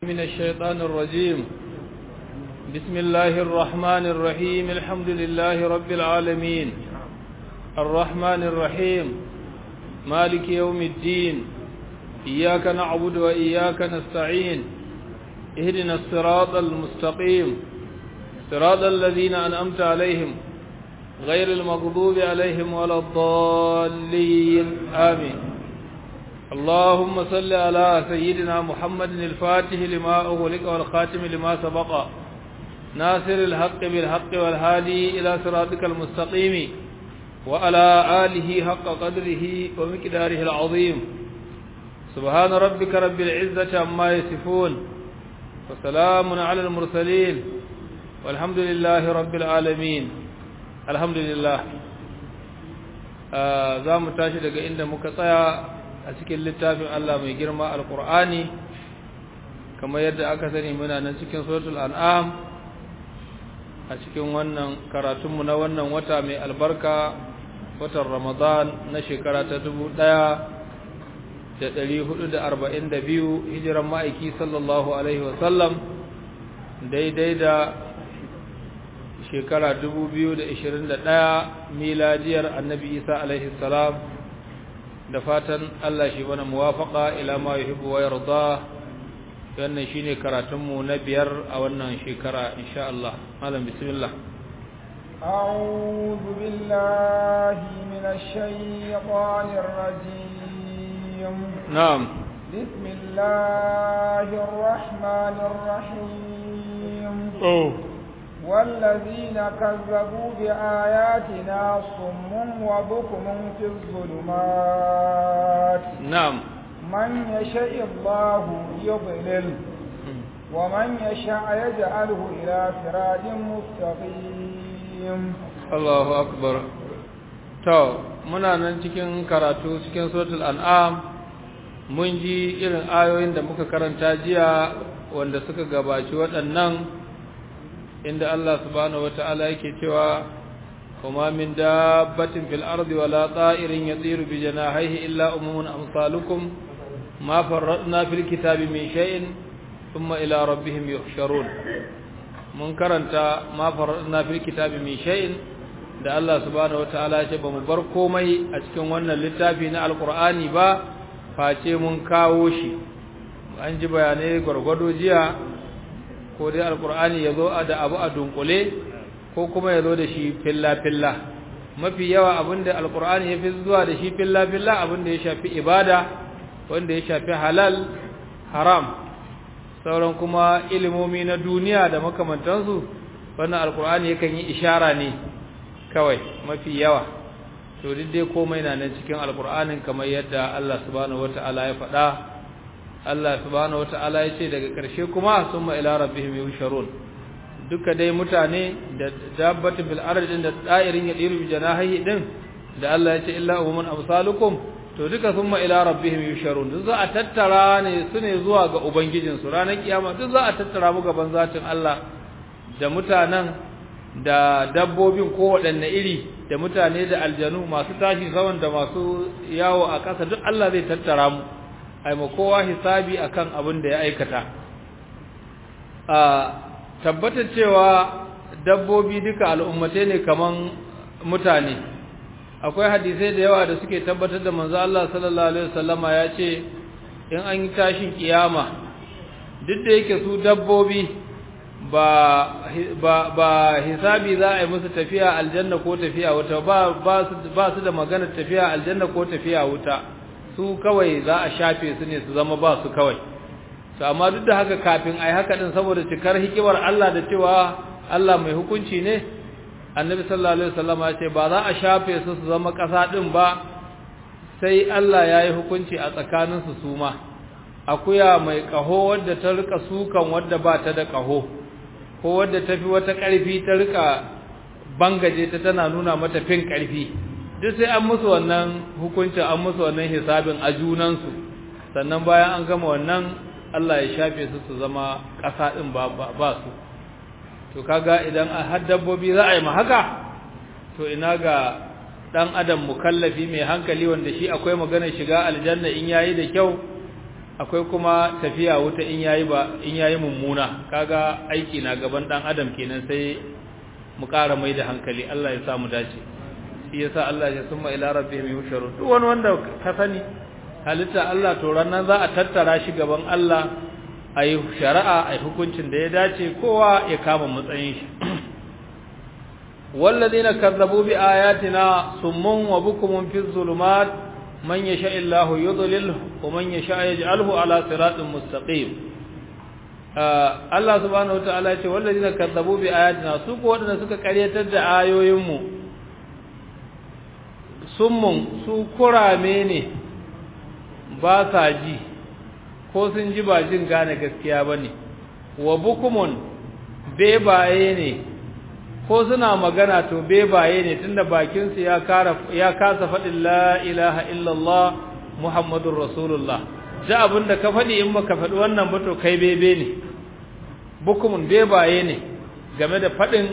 من الشيطان الرجيم بسم الله الرحمن الرحيم الحمد لله رب العالمين الرحمن الرحيم مالك يوم الدين إياك نعبد وإياك نستعين اهدنا الصراط المستقيم صراط الذين أنأمت عليهم غير المغضوب عليهم ولا الضالين آمين اللهم صل على سيدنا محمد الفاتح لما أغلق والخاتم لما سبق ناصر الحق بالحق والهادي إلى صراطك المستقيم وعلى آله حق قدره ومقداره العظيم سبحان ربك رب العزة عما يصفون وسلام على المرسلين والحمد لله رب العالمين الحمد لله za mu tashi daga inda muka tsaya a cikin littafin Allah mai girma alkur'ani kamar yadda aka sani muna nan cikin suratul an'am a cikin wannan karatunmu na wannan wata mai albarka watan ramadan na shekara ta dubu ɗaya da ɗari hudu da arba'in da biyu hijiran ma'aiki sallallahu alaihi wasallam daidai da shekara dubu biyu da ishirin da ɗaya miladiyar annabi isa alaihi salam da fatan Allah shi mana muwafaka ila ma yuhibbu wa yarda wannan shine karatunmu na biyar a wannan shekara insha Allah malam bismillah أعوذ بالله من الشيطان الرجيم نعم بسم الله الرحمن الرحيم أوه. والذين كذبوا بآياتنا صم وبكم في الظلمات نعم من يشاء الله يضلل ومن يشاء يجعله إلى صراط مستقيم الله أكبر to muna nan cikin karatu cikin suratul an'am mun ji irin ayoyin da muka karanta jiya wanda suka gabaci waɗannan inda Allah subhanahu wata'ala yake cewa kuma min dabbatin fil ardi wala ta'irin yatiru bi janahihi illa umumun amsalukum ma farradna fil kitabi min shay'in thumma ila rabbihim yuhsharun mun karanta ma farradna fil kitabi min shay'in da Allah subhanahu wata'ala ya ce bamu bar komai a cikin wannan littafi na alqur'ani ba face mun kawo shi an ji bayanai gwargwado jiya ko dai alkur'ani ya zo da abu a dunkule ko kuma ya zo da shi filla-filla mafi yawa abinda alkur'ani ya fi zuwa da shi filla-filla abinda ya shafi ibada wanda ya shafi halal haram sauran kuma ilimomi na duniya da makamantansu wannan alkur'ani yakan yi ishara ne kawai mafi yawa to duk dai komai na nan cikin alkur'anin kamar yadda Allah subhanahu wata'ala ya faɗa Allah subhanahu wata'ala ya ce daga ƙarshe kuma sun ila rabbihim yusharun duka dai mutane da dabbatin bil ardi da da'irin ya diru janahi din da Allah ya ce illa umman amsalukum to duka sun ila rabbihim yusharun duk za a tattara ne su ne zuwa ga ubangijin su ranar kiyama duk za a tattara mu gaban zatin Allah da mutanen da dabbobin ko waɗanne iri da mutane da aljanu masu tashi saman da masu yawo a ƙasa duk Allah zai tattara mu ai ma kowa hisabi akan abin da ya aikata a tabbatar cewa dabbobi duka al'ummatai ne kaman mutane akwai hadisai da yawa da suke tabbatar da manzo Allah sallallahu alaihi wasallama ya ce in an yi tashin kiyama duk da yake su dabbobi ba ba ba hisabi za a yi musu tafiya aljanna ko tafiya wuta ba ba su ba su da magana tafiya aljanna ko tafiya wuta su kawai za a shafe su ne su zama ba su kawai to amma duk da haka kafin ai haka din saboda cikar hikimar Allah da cewa Allah mai hukunci ne annabi sallallahu alaihi wasallam ya ce ba za a shafe su su zama ƙasa din ba sai Allah ya yi hukunci a tsakanin su suma akuya mai kaho wadda ta rika sukan wadda ba ta da kaho ko wadda ta fi wata ƙarfi ta rika bangaje ta tana nuna mata fin ƙarfi duk sai an musu wannan hukuncin an musu wannan hisabin a junansu sannan bayan an gama wannan Allah ya shafe su su zama ƙasa ɗin ba, ba, su to kaga idan a har dabbobi za a yi ma haka to ina ga ɗan adam mukallafi mai hankali wanda shi akwai maganar shiga aljanna in yayi da kyau akwai kuma tafiya wuta in yayi ba in yayi mummuna kaga aiki na gaban dan adam kenan sai mu ƙara mai da hankali Allah ya sa mu dace shi yasa Allah ya summa ila rabbihim yusharu duk wani wanda ka sani halitta Allah to ranan za a tattara shi gaban Allah ayi shari'a ayi hukuncin da ya dace kowa ya kama matsayin shi والذين كذبوا بآياتنا صم وبكم في الظلمات من يشاء الله يضلله ومن يشاء يجعله على صراط مستقيم Allah subhanahu wataala ce wallazina kazzabu bi ayatina su ko wadanda suka karyatar da ayoyinmu summun su kurame ne ba sa ji ko sun ji ba jin gane gaskiya bane wa bukumun bebaye ne ko suna magana to bebaye ne tunda bakin su ya kara ya kasa fadin la ilaha illallah muhammadur rasulullah da abinda ka fadi in baka fadi wannan ba to kai bebe ne bukumun bebaye ne game da fadin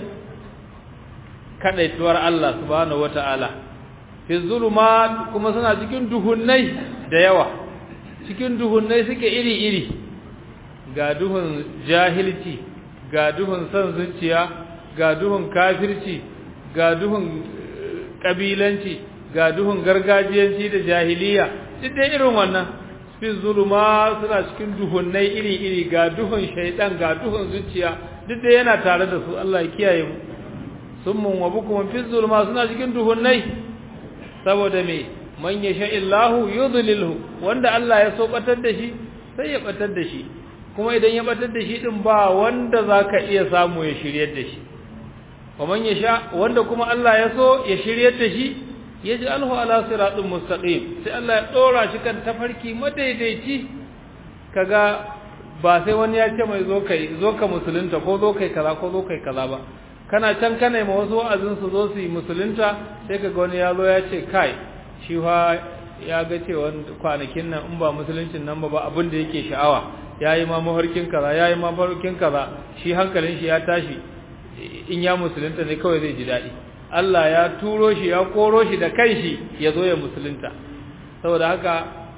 kadaituwar Allah subhanahu wataala fi zulumat kuma suna cikin duhunnai da yawa cikin duhunnai suke iri iri ga duhun jahilci ga duhun san zuciya ga duhun kafirci ga duhun kabilanci ga duhun gargajiyanci da jahiliya duk dai irin wannan fi zuluma suna cikin duhunnai iri-iri ga duhun shaidan ga duhun zuciya duk dai yana tare da su Allah ya kiyaye mu summun wa bukum fi zuluma suna cikin duhunnai saboda me man yasha illahu yudlilhu wanda Allah ya so batar da shi sai ya batar da shi kuma idan ya batar da shi din ba wanda zaka iya samu ya shiryar da shi ومن يشاء wanda kuma Allah ya so ya shiryar da shi yaj'alhu ala siratin mustaqim sai Allah ya dora shi kan tafarki madaidaici kaga ba sai wani ya ce mai zo kai zo ka musulunta ko zo kai kaza ko zo kai kaza ba kana can kana ma wasu wa'azin su zo su yi musulunta sai kaga wani ya zo ya ce kai shi fa ya ga cewa kwanakin nan in ba musuluncin nan ba ba abin da yake sha'awa yayi ma mafarkin kaza yayi ma mafarkin kaza shi hankalin shi ya tashi in ya musulunta ne kawai zai ji daɗi Allah ya turo shi ya koro shi da kanshi ya zo ya musulunta saboda haka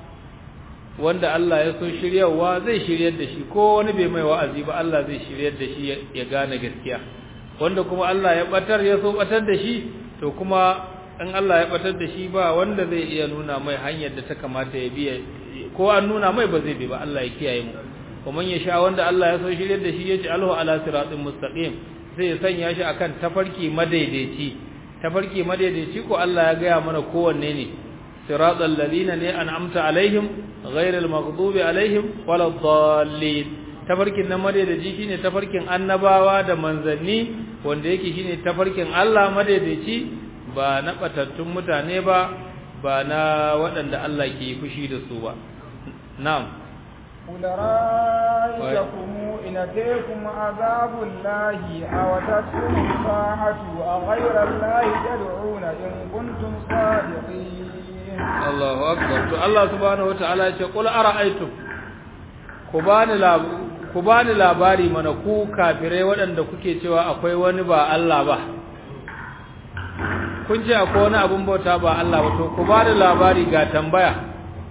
wanda Allah ya so shiryawa zai shiryar da shi ko wani bai mai wa'azi ba Allah zai shiryar da shi ya gane gaskiya wanda kuma Allah ya batar ya so batar da shi to kuma in Allah ya batar da shi ba wanda zai iya nuna mai hanyar da ta kamata ya biya ko an nuna mai ba zai bi ba Allah ya kiyaye mu kuma ya sha wanda Allah ya so shiryar da shi ya ji alhu ala siratin mustaqim sai ya sanya shi akan tafarki madaidaici tafarki madaidaici ko Allah ya gaya mana kowanne ne siratal ladina ne an'amta alaihim ghairil maghdubi alaihim waladdallin tafarkin nan madaidaici shine tafarkin annabawa da manzanni wanda yake shine tafarkin Allah madaidaici ba na batattun mutane ba ba na waɗanda Allah ke fushi da su ba na'am قل رأيتكم إن أتيكم عذاب الله أو تتكم الساعة أغير الله تدعون إن كنتم صادقين الله أكبر الله سبحانه وتعالى يقول أرأيتم كباني لاب ku bani labari mana ku kafirai waɗanda kuke cewa akwai wani ba Allah ba kun ce akwai wani abun bauta ba Allah ba to ku bani labari ga tambaya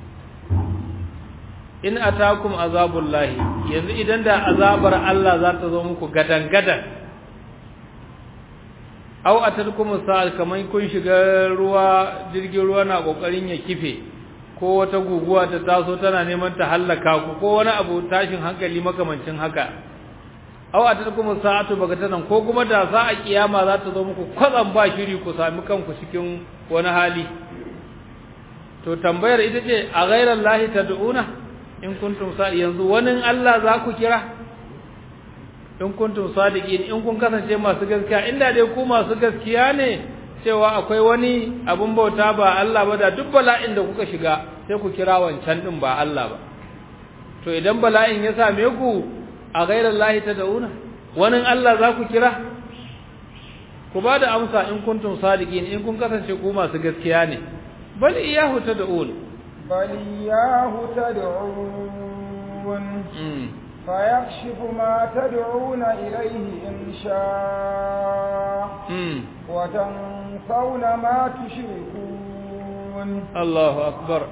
in atakum azabullahi yanzu idan da azabar Allah za ta zo muku gadan-gadan aw atadkum sa'al kaman kun shiga ruwa jirgin ruwa na kokarin ya kife ko wata guguwa ta taso tana neman ta hallaka ku ko wani abu tashin hankali makamancin haka aw atadkum sa'atu bagatanan ko kuma da za a kiyama za ta zo muku kwatsam ba shiri ku sami kanku cikin wani hali to tambayar ita ce a ghairallahi tad'una in kuntum sa yanzu wani Allah za ku kira in kuntum sadiqin in kun kasance masu gaskiya inda dai ku masu gaskiya ne cewa akwai wani abun bauta ba Allah ba da duk bala'in da kuka shiga sai ku kira wancan din ba Allah ba to idan bala'in ya same ku a ghairar lahi tad'una wani Allah za ku kira ku ba da amsa in kuntum sadiqin in kun kasance ku masu gaskiya ne bal iyahu tad'un بل إياه تدعون فيكشف ما تدعون إليه إن شاء وتنسون ما تشركون الله أكبر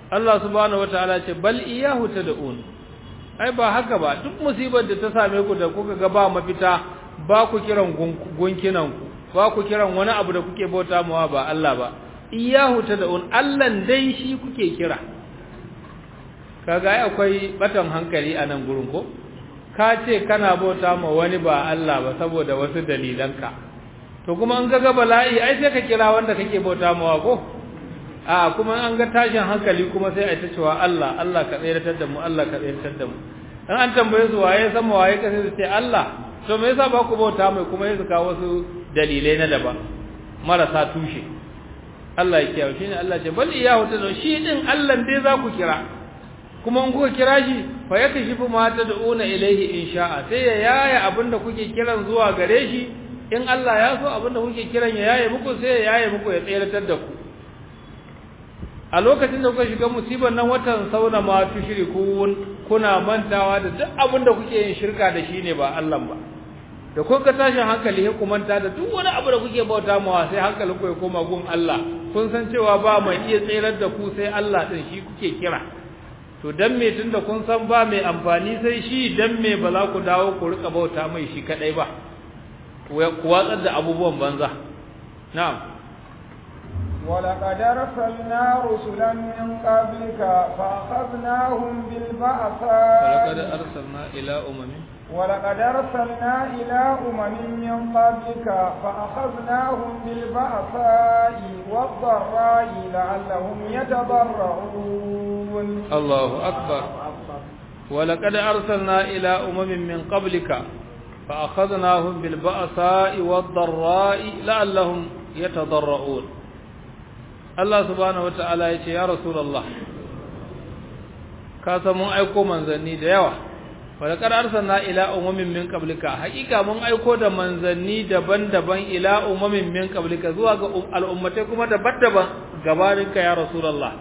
Allah subhanahu wataala ce bal iyahu tad'un ai ba haka ba duk musibar da ta same ku da kuka ga ba mafita ba ku kiran gunkinan ku ba ku kiran wani abu da kuke bauta mawa ba Allah ba iyahu tad'un Allah dai shi kuke kira kaga ai akwai batan hankali a nan gurin ko ka ce kana bauta ma wani ba Allah ba saboda wasu dalilanka to kuma an ga bala'i ai sai ka kira wanda kake bauta mawa ko a kuma an ga tashin hankali kuma sai a ta cewa Allah Allah ka tsayar da mu Allah ka tsayar da mu dan an tambaye su waye sama waye ka sai su ce Allah to me yasa ba ku bauta mai kuma yasa ka wasu dalilai na daban marasa tushe Allah ya kiyaye shine Allah ce bal iyahu ta shi din Allah dai za ku kira kuma in kuka kira shi fa yakashifu ma tad'una ilayhi in sha'a sai ya yaya abinda kuke kiran zuwa gare shi in Allah ya so abinda kuke kiran ya yaye muku sai ya yaye muku ya tsayar da ku a lokacin da kuka shiga musibar nan watan sauna ma tushrikun kuna mantawa da duk abin da kuke yin shirka da shi ne ba Allah ba da kuka tashin hankali sai ku manta da duk wani abu da kuke bauta mawa sai hankalin ku ya koma gun Allah kun san cewa ba mai iya tsirar da ku sai Allah din shi kuke kira to dan me tunda kun san ba mai amfani sai shi dan me ba za ku dawo ku rika bauta mai shi kadai ba ku watsar da abubuwan banza na'am ولقد أرسلنا رسلا من قبلك فأخذناهم بالبأساء ولقد أرسلنا إلى أمم ولقد أرسلنا إلى أمم من قبلك فأخذناهم بالبأساء والضراء لعلهم يتضرعون الله أكبر ولقد أرسلنا إلى أمم من قبلك فأخذناهم بالبأساء والضراء لعلهم يتضرعون Allah subhanahu wata'ala ya ce ya Rasulullah ka san mun aiko manzanni da yawa wa laqad arsalna ila umamin min qablika haqiqa mun aiko da manzanni daban-daban ila umamin min qablika zuwa ga al'ummatai kuma daban-daban gabanin ka ya Rasulullah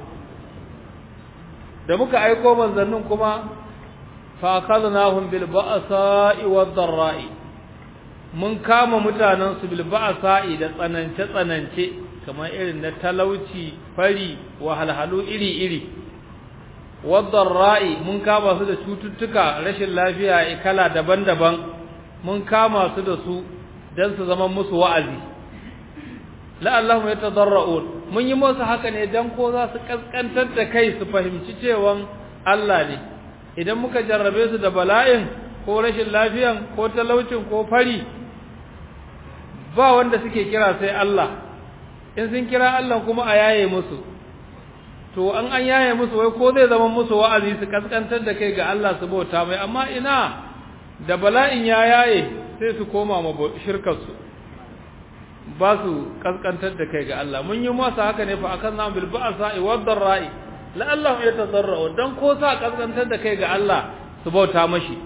da muka aiko manzannin kuma fa akhadnahum bil ba'sa'i wad dharra'i mun kama mutanen su bil ba'sa'i da tsanance tsanance kamar irin na talauci fari wahalhalu iri-iri wadda ra'i mun kama su da cututtuka rashin lafiya kala daban-daban mun kama su da su don su zama musu wa'azi la'allahu ya tadarra'un mun yi musu haka ne don ko za su kaskantar da kai su fahimci cewan Allah ne idan muka jarrabe su da bala'in ko rashin lafiyan ko talaucin ko fari ba wanda suke kira sai Allah in sun kira Allah kuma a yaye musu to an an yaye musu wai ko zai zama musu wa'azi su kaskantar da kai ga Allah su bauta mai amma ina da bala'in ya yaye sai su koma ma shirkar su ba su kaskantar da kai ga Allah mun yi masa haka ne fa akan bil ba'sa wa dharra'i la'allahu yatadarra'u dan ko sa kaskantar da kai ga Allah su bauta mashi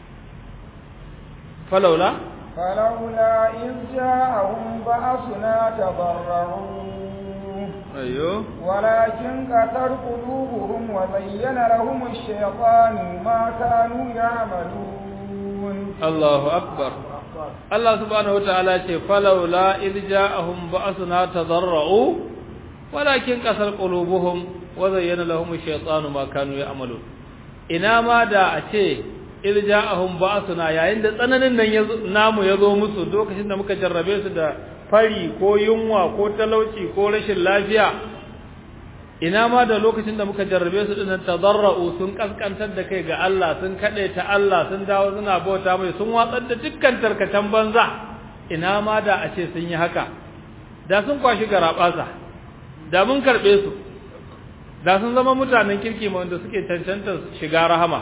falaula فلولا إذ جاءهم بأسنا تضرعوا أيوه ولكن كثر قلوبهم وزين لهم الشيطان ما كانوا يعملون الله أكبر الله سبحانه وتعالى فلولا إذ جاءهم بأسنا تضرعوا ولكن كثر قلوبهم وزين لهم الشيطان ما كانوا يعملون ina ma da a ce irja'ahum ba'suna yayin da tsananin nan namu yazo musu lokacin da muka jarrabe su da fari ko yunwa ko talauci ko rashin lafiya ina ma da lokacin da muka jarrabe su dinnan tadarra'u sun kaskantar da kai ga Allah sun kade ta Allah sun dawo suna bauta mai sun watsar da dukkan tarkatan banza ina ma da a ce sun yi haka da sun kwashi garabasa da mun karbe su da sun zama mutanen kirki wanda suke cancanta shiga rahama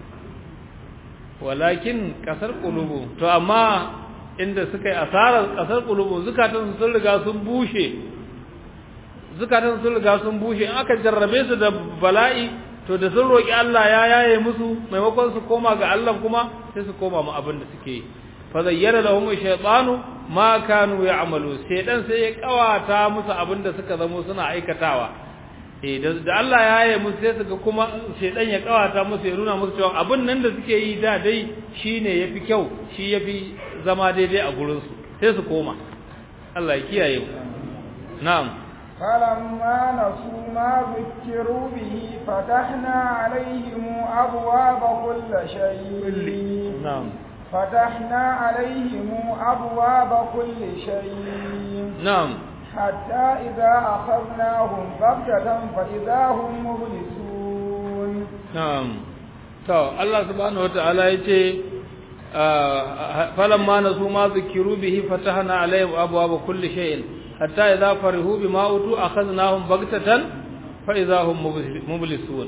walakin kasar qulubu to amma inda suka yi asarar kasar qulubu zukatan sun riga sun bushe zukatan sun riga sun bushe in aka jarrabe su da bala'i to da sun roki Allah ya yaye musu maimakon su koma ga Allah kuma sai su koma mu abin da suke yi fa zayyana lahum shaytanu ma kanu ya'malu sai dan sai ya kawata musu abin da suka zamo suna aikatawa eh da Allah ya yaye musu sai suka kuma shedan ya kawata musu ya nuna musu cewa abin nan da suke yi da dai shine yafi kyau shi yafi zama daidai a gurin su sai su koma Allah ya kiyaye mu na'am فلما نسوا ما ذكروا به فتحنا عليهم أبواب كل شيء نعم فتحنا عليهم أبواب كل شيء نعم حتى إذا أخذناهم بغتة فإذا هم مبلسون نعم to Allah subhanahu wataala yace falamma nasu ma zikiru bihi fatahna alaihim abwaaba kulli shay'in hatta idza farihu bima utu akhadnahum baghtatan fa idza hum mublisun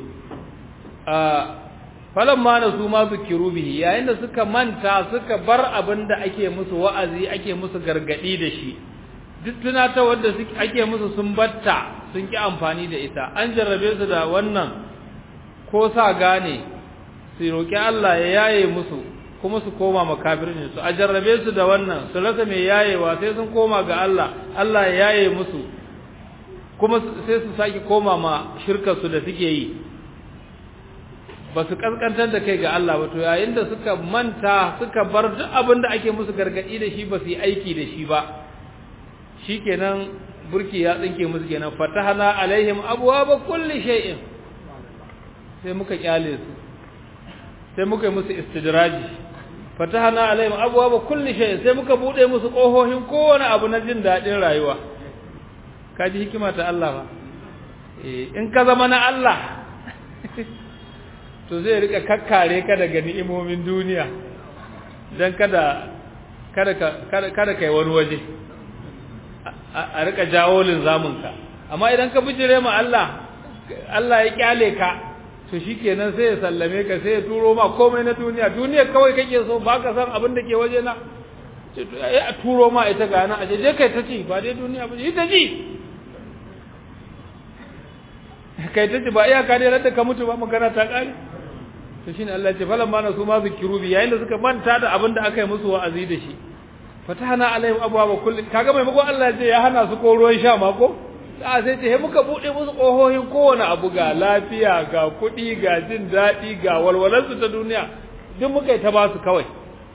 falamma nasu ma zikiru bihi yayin da suka manta suka bar abinda ake musu wa'azi ake musu gargadi da shi duk tunata wanda ake musu sun batta sun ki amfani da ita an jarrabe su da wannan ko sa gane su roƙi Allah ya yaye musu kuma su koma makafirin su a jarrabe su da wannan su rasa mai yayewa sai sun koma ga Allah Allah ya yaye musu kuma sai su saki koma ma shirkar su da suke yi ba su kaskantar da kai ga Allah ba to yayin da suka manta suka bar duk abin da ake musu gargadi da shi ba su yi aiki da shi ba shikenan burki ya tsinke musu kenan fatahana alaihim abwaaba kulli shay'in sai muka kyale su sai muka yi musu istidraji fatahana alaihim abwaaba kulli shay sai muka bude musu kohohin kowane abu na jin dadin rayuwa kaji hikima ta Allah ba eh in ka zama na Allah to zai rika kakkare ka daga ni'imomin duniya dan kada kada kada kada kai wani waje a rika jawo linzamin ka amma idan ka bijire ma Allah Allah ya kyale ka to shikenan sai ya sallame ka sai ya turo ma komai na duniya duniya kawai kake so ba ka san abin da ke waje na a turo ma ita ga nan aje je kai ta ci ba dai duniya ba ita ji kai ta ci ba iyaka dai da ka mutu ba magana ta kare to shine Allah ya ce falan ma na su ma zikiru bi yayin da suka manta da abin da aka yi musu wa'azi da shi fatahana alaihim abwaaba kulli kaga mai maimakon Allah ya ce ya hana su ko ruwan sha ma ko a sai ce muka bude musu kohohin kowane abu ga lafiya ga kuɗi ga jin daɗi ga walwalarsu ta duniya duk muka yi ta basu kawai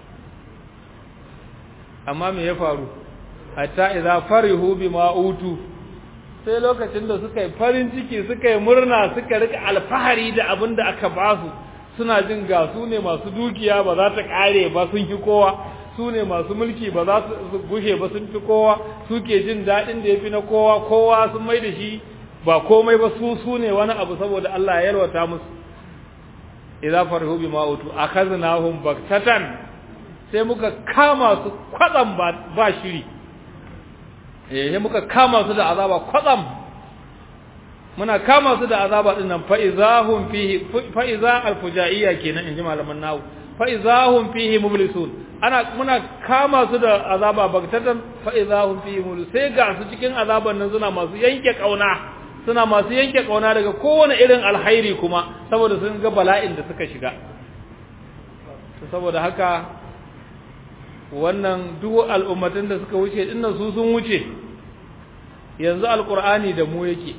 amma me ya faru hatta idza farihu bima utu sai lokacin da suka yi farin ciki suka yi murna suka rika alfahari da abin da aka basu suna jin ga su ne masu dukiya ba za ta kare ba sun fi kowa su ne masu mulki ba za su gushe ba sun fi kowa suke jin daɗin da ya fi na kowa kowa sun mai da shi ba komai ba su su ne wani abu saboda Allah ya yalwata musu idza farihu bima utu akhaznahum baktatan sai muka kama su kwatsam ba, ba shiri eh sai muka kama su da azaba kwatsam muna kama su da azaba din nan fa izahum fihi fa iza alfujaiyya kenan inji malaman nawu fa izahum fihi mublisun ana muna kama su da azaba bagtatan fa idahum fi mul sai ga su cikin azaban nan suna masu yanke kauna suna masu yanke kauna daga kowane irin alhairi kuma saboda sun ga bala'in da suka shiga to saboda haka wannan duk al'ummatan da suka wuce dinnan su sun wuce yanzu alqur'ani da mu yake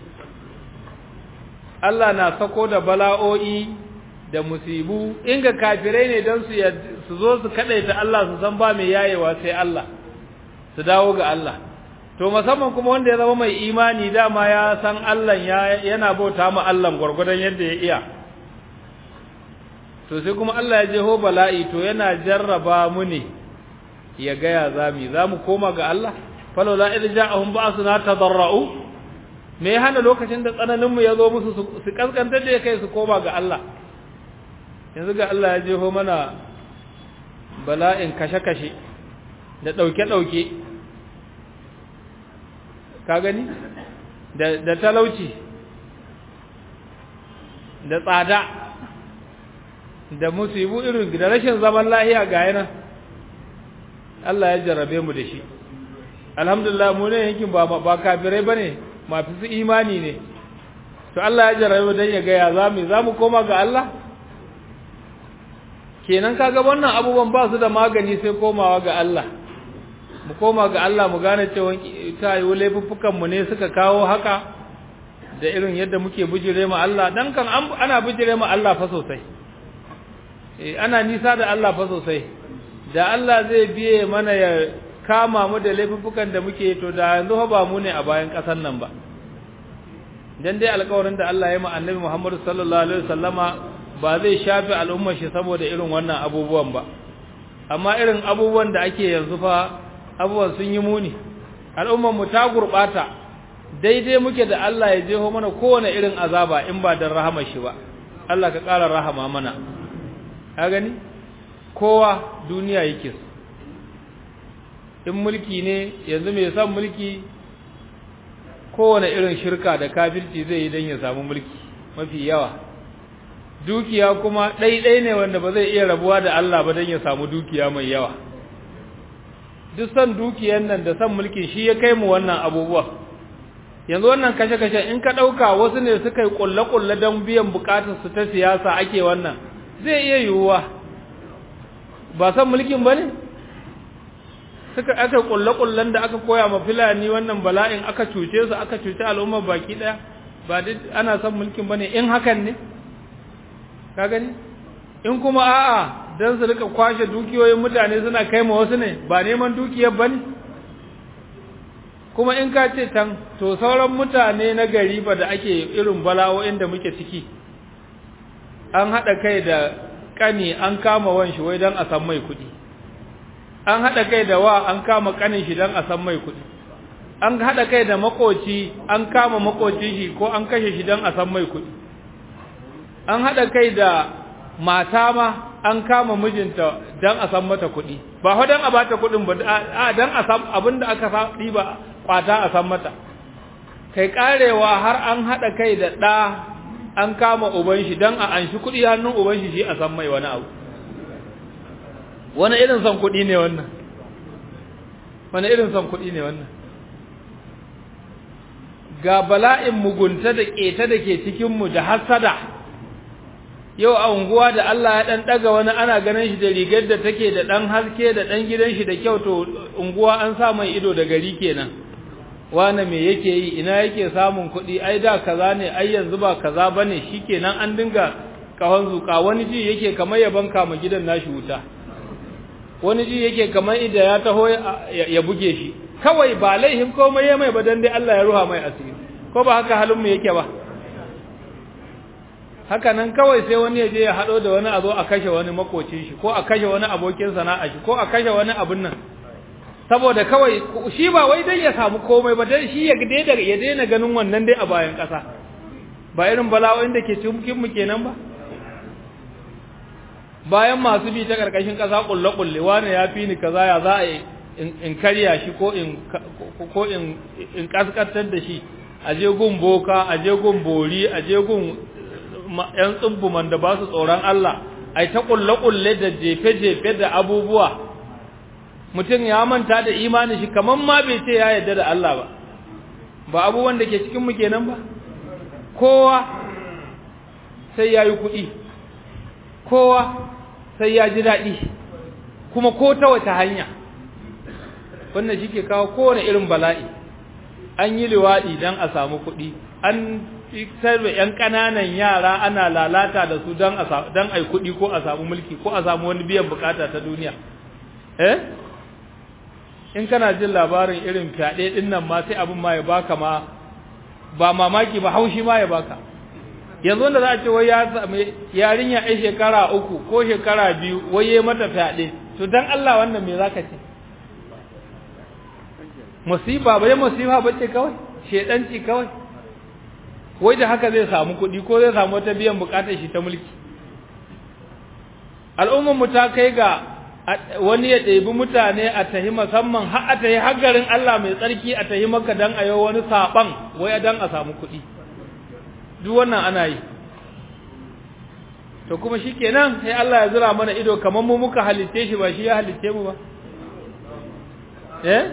Allah na sako da bala'o'i da musibu in ga kafirai ne don su su zo su kadaita Allah su san ba mai yayewa sai Allah su dawo ga Allah to musamman kuma wanda ya zama mai imani dama ya san Allah yana bauta ma Allah gurgurdan yadda ya iya to sai kuma Allah ya jeho bala'i to yana jarraba mu ne ya ga ya zami zamu koma ga Allah falawla idh ja'ahum ba'suna tadarra'u me ya hana lokacin da tsananin mu ya zo musu su kaskantar da kai su koma ga Allah yanzu ga Allah ya jeho mana bala'in kashe-kashe da ɗauke-ɗauke ka gani da talauci da tsada da musibu irin da rashin zaman lahiya ga yana Allah ya jarrabe mu da shi alhamdulillah mu ne yankin ba ba kafirai bane mafi su imani ne to Allah ya jarrabe mu dan ya ga ya zamu zamu koma ga Allah kenan kaga wannan abubuwan ba su da magani sai komawa ga Allah mu koma ga Allah mu gane cewa ta yi laifuffukan mu ne suka kawo haka da irin yadda muke bijire ma Allah dan kan ana bijire ma Allah fa sosai eh ana nisa da Allah fa sosai da Allah zai biye mana ya kama mu da laifuffukan da muke to da yanzu ba mu ne a bayan ƙasar nan ba dan dai alƙawarin da Allah ya yi ma annabi Muhammad sallallahu alaihi wasallama ba zai shafe al'ummar shi saboda irin wannan abubuwan ba amma irin abubuwan da ake yanzu fa abubuwan sun yi muni al'ummar mu ta gurbata daidai muke da Allah ya jeho mana kowane irin azaba in ba dan rahama shi ba Allah ka ƙara rahama mana ka gani kowa duniya yake in mulki ne yanzu mai son mulki kowane irin shirka da kafirci zai yi don ya samu mulki mafi yawa dukiya kuma ɗaiɗai ne wanda ba zai iya rabuwa da Allah ba don ya samu dukiya mai yawa duk son dukiyan nan da son mulki shi ya kai mu wannan abubuwa yanzu wannan kashe-kashe in ka ɗauka wasu ne suka yi ƙulle-ƙulle don biyan buƙatarsu ta siyasa ake wannan zai iya yiwuwa ba son mulkin ba ne suka aka ƙulle-ƙullen da aka koya ma filani wannan bala'in aka cuce su aka cuce al'ummar baki ɗaya ba duk ana son mulkin ba ne in hakan ne ka gani in kuma a'a don su rika kwashe dukiyoyin mutane suna kai ma wasu ne ba neman dukiyar ba ne kuma in ka ce tan to sauran mutane na gari ba da ake irin bala'o'in da muke ciki an haɗa kai da ƙani an kama wan shi wai don a san mai kuɗi an haɗa kai da wa an kama ƙanin shi don a san mai kuɗi an haɗa kai da makoci an kama makoci shi ko an kashe shi don a san mai kuɗi an haɗa kai da mata ma an kama mijinta don a san mata kuɗi ba fa don a bata kuɗin ba a don a san abin da aka ɗiba kwata a san mata kai karewa har an haɗa kai da ɗa an kama uban shi don a anshi kuɗi hannun uban shi shi a san mai wani abu wani irin son kuɗi ne wannan wani irin son kuɗi ne wannan ga bala'in mugunta da ƙeta da ke cikinmu da hasada yau a unguwa da Allah ya ɗan ɗaga wani ana ganin shi da rigar da take da ɗan haske da ɗan gidan shi da kyau to unguwa an sa mai ido da gari kenan wane me yake yi ina yake samun kuɗi ai da kaza ne ai yanzu ba kaza bane shikenan an dinga kawan zuka wani ji yake kamar ya banka ma gidan nashi wuta wani ji yake kamar ida ya taho ya buge shi kawai ba laihin komai ya mai ba dan dai Allah ya ruha mai asiri ko ba haka halin mu yake ba haka nan kawai sai wani ya je ya hado da wani a zo a kashe wani makocin shi ko a kashe wani abokin sana'a shi ko a kashe wani abin nan saboda kawai shi ba wai dai ya samu komai ba dai shi ya daina ya daina ganin wannan dai a bayan ƙasa ba irin bala'o'in da ke cikin mu kenan ba bayan masu bi ta karkashin ƙasa kulle kulle wani ya fi ni kaza ya za a in karya shi ko in ko in in kaskantar da shi a je gun boka a je gun bori a je gun yan tsubbuman da ba su tsoron Allah ai ta kulle kulle da jefe jefe da abubuwa mutum ya manta da imanin shi kaman ma bai ce ya yarda da Allah ba ba abubuwan da ke cikin mu kenan ba kowa sai ya yi kuɗi kowa sai ya ji daɗi kuma ko ta wata hanya wannan shi ke kawo kowane irin bala'i an yi liwaɗi don a samu kuɗi an sarbe ‘yan ƙananan yara ana lalata da su don a yi kuɗi ko a samu mulki ko a samu wani biyan bukata ta duniya eh in kana jin labarin irin fyaɗe ɗin nan ma sai abin ma ya baka ma ba mamaki ba haushi ma ya baka yanzu wanda za a ce wai ya sami yarinya ai shekara uku ko shekara biyu wai ya mata fyaɗe to dan Allah wannan me zaka ce musiba bai musiba bace kawai shedanci kawai wai da haka zai samu kuɗi ko zai samu wata biyan bukatar shi ta mulki al'ummar mu ta kai ga wani ya ɗebi mutane a tahi musamman har a tahi haggarin Allah mai tsarki a tahi maka dan a yau wani saɓan wai dan a samu kuɗi duk wannan ana yi to kuma shi kenan sai Allah ya zura mana ido kamar mu muka halitte shi ba shi ya halitte mu ba eh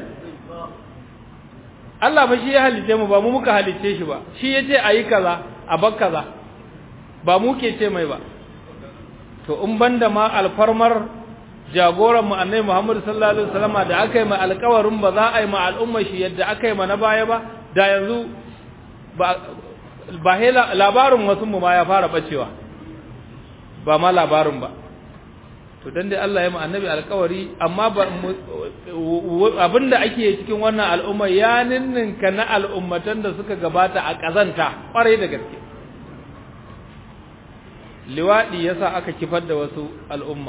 Allah ba shi ya halitte mu ba mu muka halitte shi ba shi ya ce a yi kaza a bar kaza ba mu ke ce mai ba to in banda ma alfarmar jagoran mu annabi Muhammad sallallahu alaihi wasallama da aka yi mai alƙawarin ba za a yi ma al'umma shi yadda aka yi ma na baya ba da yanzu ba ba labarin wasu mu ma ya fara bacewa ba ma labarin ba to dan dai Allah ya mu annabi alƙawari amma abinda ake cikin wannan al'umma ya ninninka na al'ummatan da suka gabata a kazanta kwarai da gaske liwadi yasa aka kifar da wasu al'umma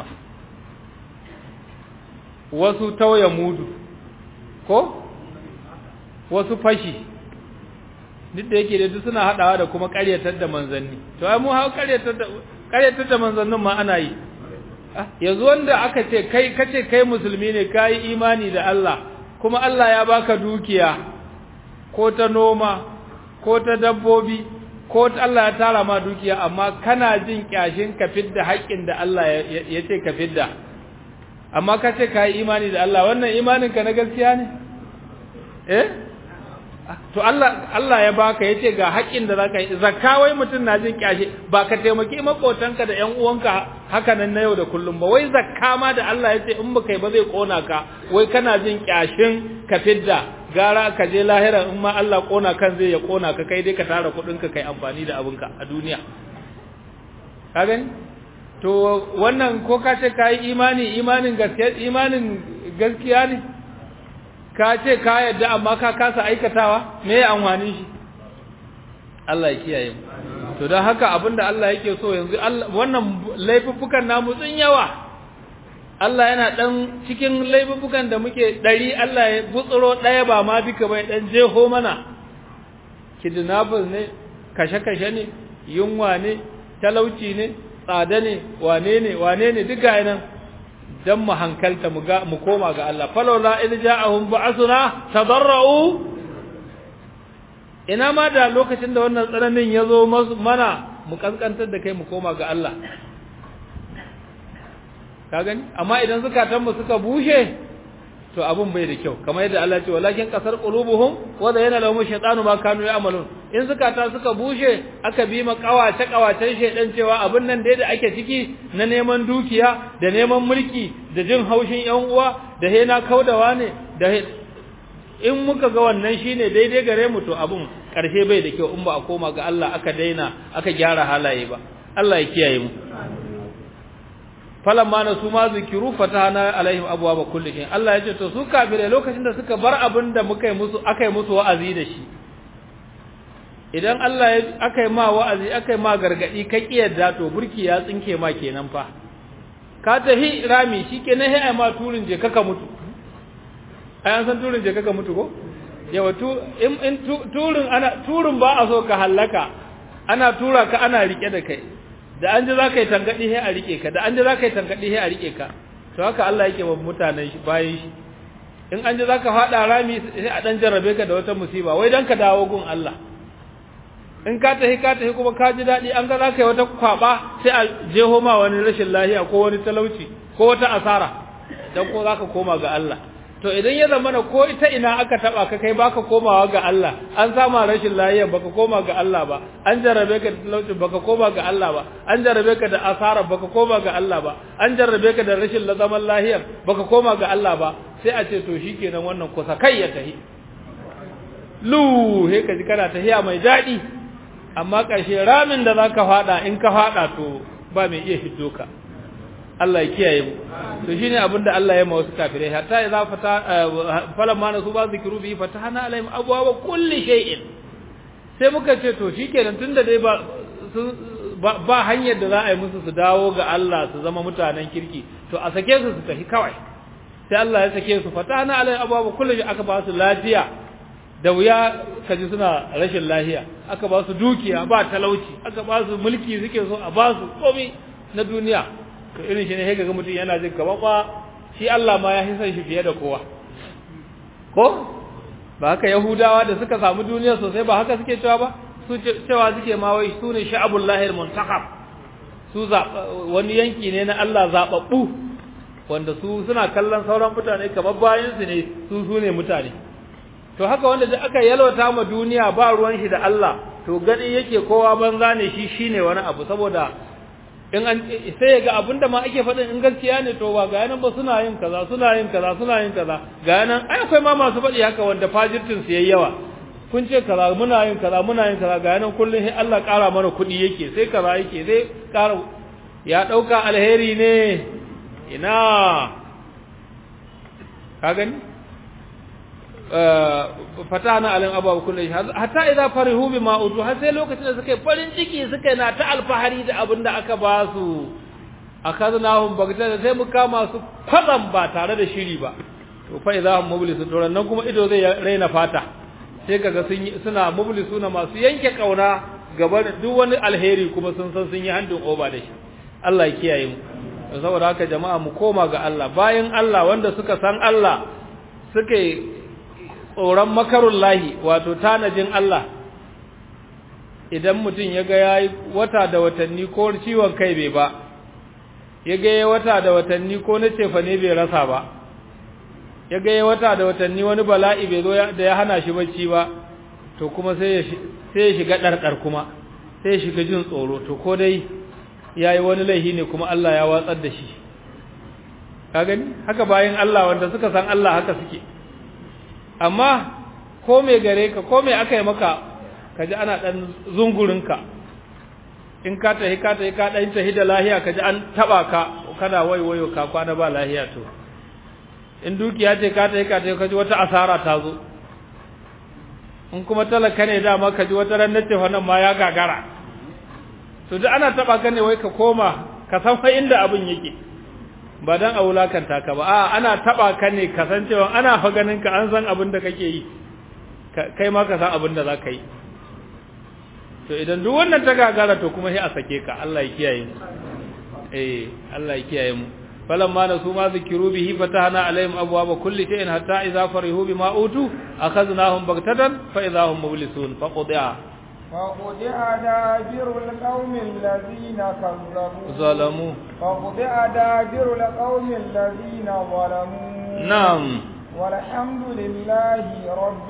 wasu tauya mudu ko wasu fashi duk da yake da duk suna hadawa da kuma ƙaryatar da manzanni to ai mu hawo ƙaryatar da ƙaryatar da manzannin ma ana yi yanzu wanda aka ce kai kace kai musulmi ne kai imani da Allah kuma Allah ya baka dukiya ko ta noma ko ta dabbobi ko ta Allah ya tara ma dukiya amma kana jin kyashin ka fidda haƙƙin da Allah ya ce ka fidda amma kace kai imani da Allah wannan imanin ka na gaskiya ne eh to Allah Allah ya baka yace ga haƙin da zaka yi zakka wai mutun na jin kyashi ba ka taimaki makotanka da ƴan uwanka haka nan na yau da kullum ba wai zakka ma da Allah yace in baka yi ba zai kona ka wai kana jin kyashin ka fidda gara ka je lahira in ma Allah kona kan zai ya kona ka kai dai ka tara kudin ka kai amfani da abinka a duniya ka gani to wannan ko ka ce kai imani imanin gaskiya imanin gaskiya ne ka ce ka yadda amma ka kasa aikatawa me ya amfani shi Allah ya kiyaye mu to don haka abinda Allah yake so yanzu wannan laifuffukan namu sun yawa Allah yana dan cikin laifuffukan da muke dari Allah ya butsuro daya ba ma duka bai dan jeho mana kidnappers ne kashe-kashe ne yunwa ne talauci ne tsada ne wane ne wane ne duka nan dan mu hankalta mu ga mu koma ga Allah falawla id ja'ahum ba'athuna tadarra'u ina ma da lokacin da wannan tsananin yazo mana mu kaskantar da kai mu koma ga Allah ka gani amma idan zukatan mu suka bushe to abun bai da kyau kamar yadda Allah ya ce walakin qasar qulubuhum wa zayyana lahum shaytanu ma kanu ya'malun in zukata suka bushe aka bi ma kawace kawacen shedan cewa abin nan dai da ake ciki na neman dukiya da neman mulki da jin haushin yan uwa da hena kaudawa ne da in muka ga wannan shine daidai gare mu to abun karshe bai da kyau in ba a koma ga Allah aka daina aka gyara halaye ba Allah ya kiyaye mu falamma na su ma zikiru fatahana alaihim abwaaba kulli shay Allah ya ce to su kafire lokacin da suka bar abin da muka yi musu aka yi musu wa'azi da shi idan Allah ya aka yi ma wa'azi aka yi ma gargadi ka kiyarda to burki ya tsinke ma kenan fa ka tahi rami shikenan sai ai ma turin je kaka mutu ai an san turin je kaka mutu ko yawa tu in, in turin ana turin ba a so ka hallaka ana tura ka ana rike da kai da an ji za ka yi tangaɗi sai a riƙe ka da an ji za ka yi tangaɗi sai a riƙe ka to haka Allah yake wa mutanen shi bayan shi in an ji za ka faɗa rami sai a ɗan jarrabe ka da wata musiba wai don ka dawo gun Allah in ka tafi ka tafi kuma ka ji daɗi an ga za ka yi wata kwaɓa sai a jeho ma wani rashin lahiya ko wani talauci ko wata asara don ko za ka koma ga Allah to idan ya zama na ko ita ina aka taba ka kai baka komawa ga Allah an sama rashin lafiya baka koma ga Allah ba an jarabe ka da talauci baka koma ga Allah ba an jarabe ka da asara baka koma ga Allah ba an jarabe ka da rashin zaman lafiya baka koma ga Allah ba sai a ce to shikenan wannan kusa kai ya tahi lu he ka ji kana tahiya mai dadi amma ƙarshe ramin da zaka fada in ka fada to ba mai iya hiddo ka Allah ya kiyaye mu to shine abinda Allah ya ma wasu kafirai hatta idza fata falamma nasu ba zikru bi fatahna alaihim abwaaba kulli shay'in sai muka ce to shikenan tunda dai ba ba hanyar da za a yi musu su dawo ga Allah su zama mutanen kirki to a sake su su tafi kawai sai Allah ya sake su fatahna alaihim abwaaba kulli aka ba su lafiya da wuya kaji suna rashin lafiya aka ba su dukiya ba talauci aka ba su mulki suke so a ba su komai na duniya to irin shi ne sai ga mutum yana jin kamar ba shi Allah ma ya hisan shi fiye da kowa ko ba haka yahudawa da suka samu duniya sosai ba haka suke cewa ba su cewa suke ma wai su ne sha'abul lahir muntakab su wani yanki ne na Allah zababbu wanda su suna kallon sauran mutane kamar bayan su ne su su ne mutane to haka wanda da aka yalwata ma duniya ba ruwan shi da Allah to gani yake kowa banza ne shi shine wani abu saboda in an sai ga abinda ma ake faɗin in gaskiya ne to ba ga yanan ba suna yin kaza suna yin kaza suna yin kaza ga yanan ai akwai ma masu faɗi haka wanda fajirtin su yayi yawa kun ce kaza muna yin kaza muna yin kaza ga yanan kullun sai Allah ƙara mana kuɗi yake sai kaza yake sai ƙara ya ɗauka alheri ne ina ka gani fatana alim ababu kullu hatta idza farihu bima utu har sai lokacin da suka yi farin ciki suka na ta alfahari da abin da aka ba su akaznahum bagta sai mu kama su kwatsam ba tare da shiri ba to fa idza hum mublisu to nan kuma ido zai raina fata sai kaga sun suna mublisuna masu yanke kauna gaba da duk wani alheri kuma sun san sun yi handin oba da shi Allah ya kiyaye mu saboda haka jama'a mu koma ga Allah bayan Allah wanda suka san Allah suka tsoron makarun lahi wato tanajin Allah idan mutum ya ga ya yi wata da watanni ko ciwon kai bai ba ya ga ya wata da watanni ko na cefa ne bai rasa ba ya ga ya wata da watanni wani bala'i bai zo da ya hana shi bacci ba to kuma sai ya shiga ɗarɗar kuma sai ya shiga jin tsoro to ko dai ya yi wani laihi ne kuma Allah ya watsar da shi ka gani haka bayan Allah wanda suka san Allah haka suke amma ko me gare ka ko me aka yi maka kaji ana dan zungurinka in ka tahi ka tahi ka dan tahi da lahiya kaji an taba ka kana waiwayo ka kwana ba lahiya to in dukiya ce ka tahi ka tahi kaji wata asara ta zo in kuma talaka ne dama kaji wata ran nace wannan ma ya gagara to duk ana taba ka ne wai ka koma ka san fa inda abin yake ba dan a wulakanta ka ba a ana taba ka ne kasancewa ana fa ganin ka an san abin da kake yi kai ma ka san abin da zaka yi to idan duk wannan ta gagara to kuma sai a sake ka Allah ya kiyaye mu eh Allah ya kiyaye mu falamma nasu ma zikiru bihi fatahna alaihim abwaaba kulli shay'in hatta idza farihu bima utu akhadnahum baghtatan fa idza hum mublisun faqdi'a فقطع دابر القوم الذين كذبوا ظلموا فقطع دابر القوم الذين ظلموا نعم والحمد لله رب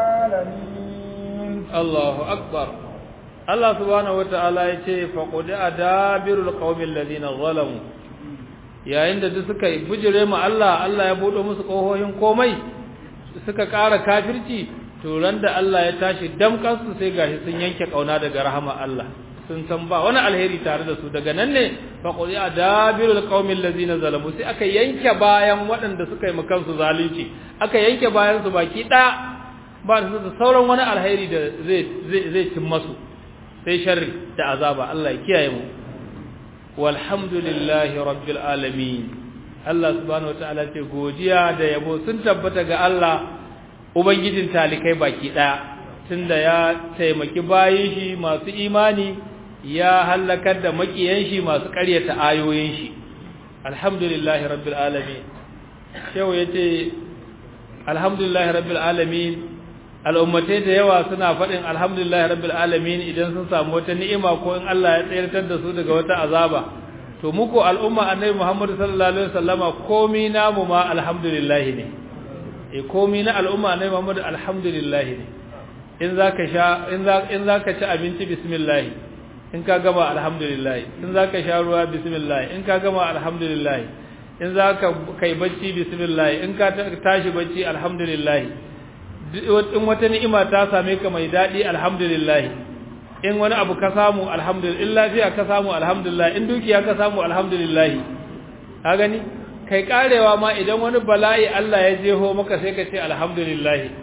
العالمين الله أكبر الله سبحانه وتعالى يقول فقطع دابر القوم الذين ظلموا yayin da duk suka bujire mu Allah Allah ya bude musu kohohin komai suka ƙara kafirci to ran da Allah ya tashi damkan su sai gashi sun yanke kauna daga rahama Allah sun san ba wani alheri tare da su daga nan ne fa qul ya dabirul qaumil ladzina zalamu sai aka yanke bayan waɗanda suka yi kansu zalunci aka yanke bayan su baki ɗaya ba su da sauran wani alheri da zai zai zai cin masu sai sharri da azaba Allah ya kiyaye mu walhamdulillahi rabbil alamin Allah subhanahu wataala ce godiya da yabo sun tabbata ga Allah ubangijin talikai baki daya tunda ya taimaki bayin shi masu imani ya halakar da makiyan shi masu ƙaryata ayoyin shi alhamdulillahi rabbil alamin shehu yace alhamdulillahi rabbil alamin al'ummatai da yawa suna faɗin alhamdulillahi rabbil alamin idan sun samu wata ni'ima ko in Allah ya tsayar da su daga wata azaba to muku al'umma annabi Muhammad sallallahu alaihi wasallama komi namu ma alhamdulillah ne eh komi na al'umma annabi Muhammad alhamdulillah ne in zaka sha in za in zaka ci abinci bismillah in ka gama alhamdulillah in zaka sha ruwa bismillah in ka gama alhamdulillah in zaka kai bacci bismillah in ka tashi bacci alhamdulillah in wata ni'ima ta same ka mai dadi alhamdulillah in wani abu ka samu alhamdulillah in lafiya ka samu alhamdulillah in dukiya ka samu alhamdulillah ka gani kai karewa ma idan wani bala'i Allah ya jeho maka sai ka ce alhamdulillah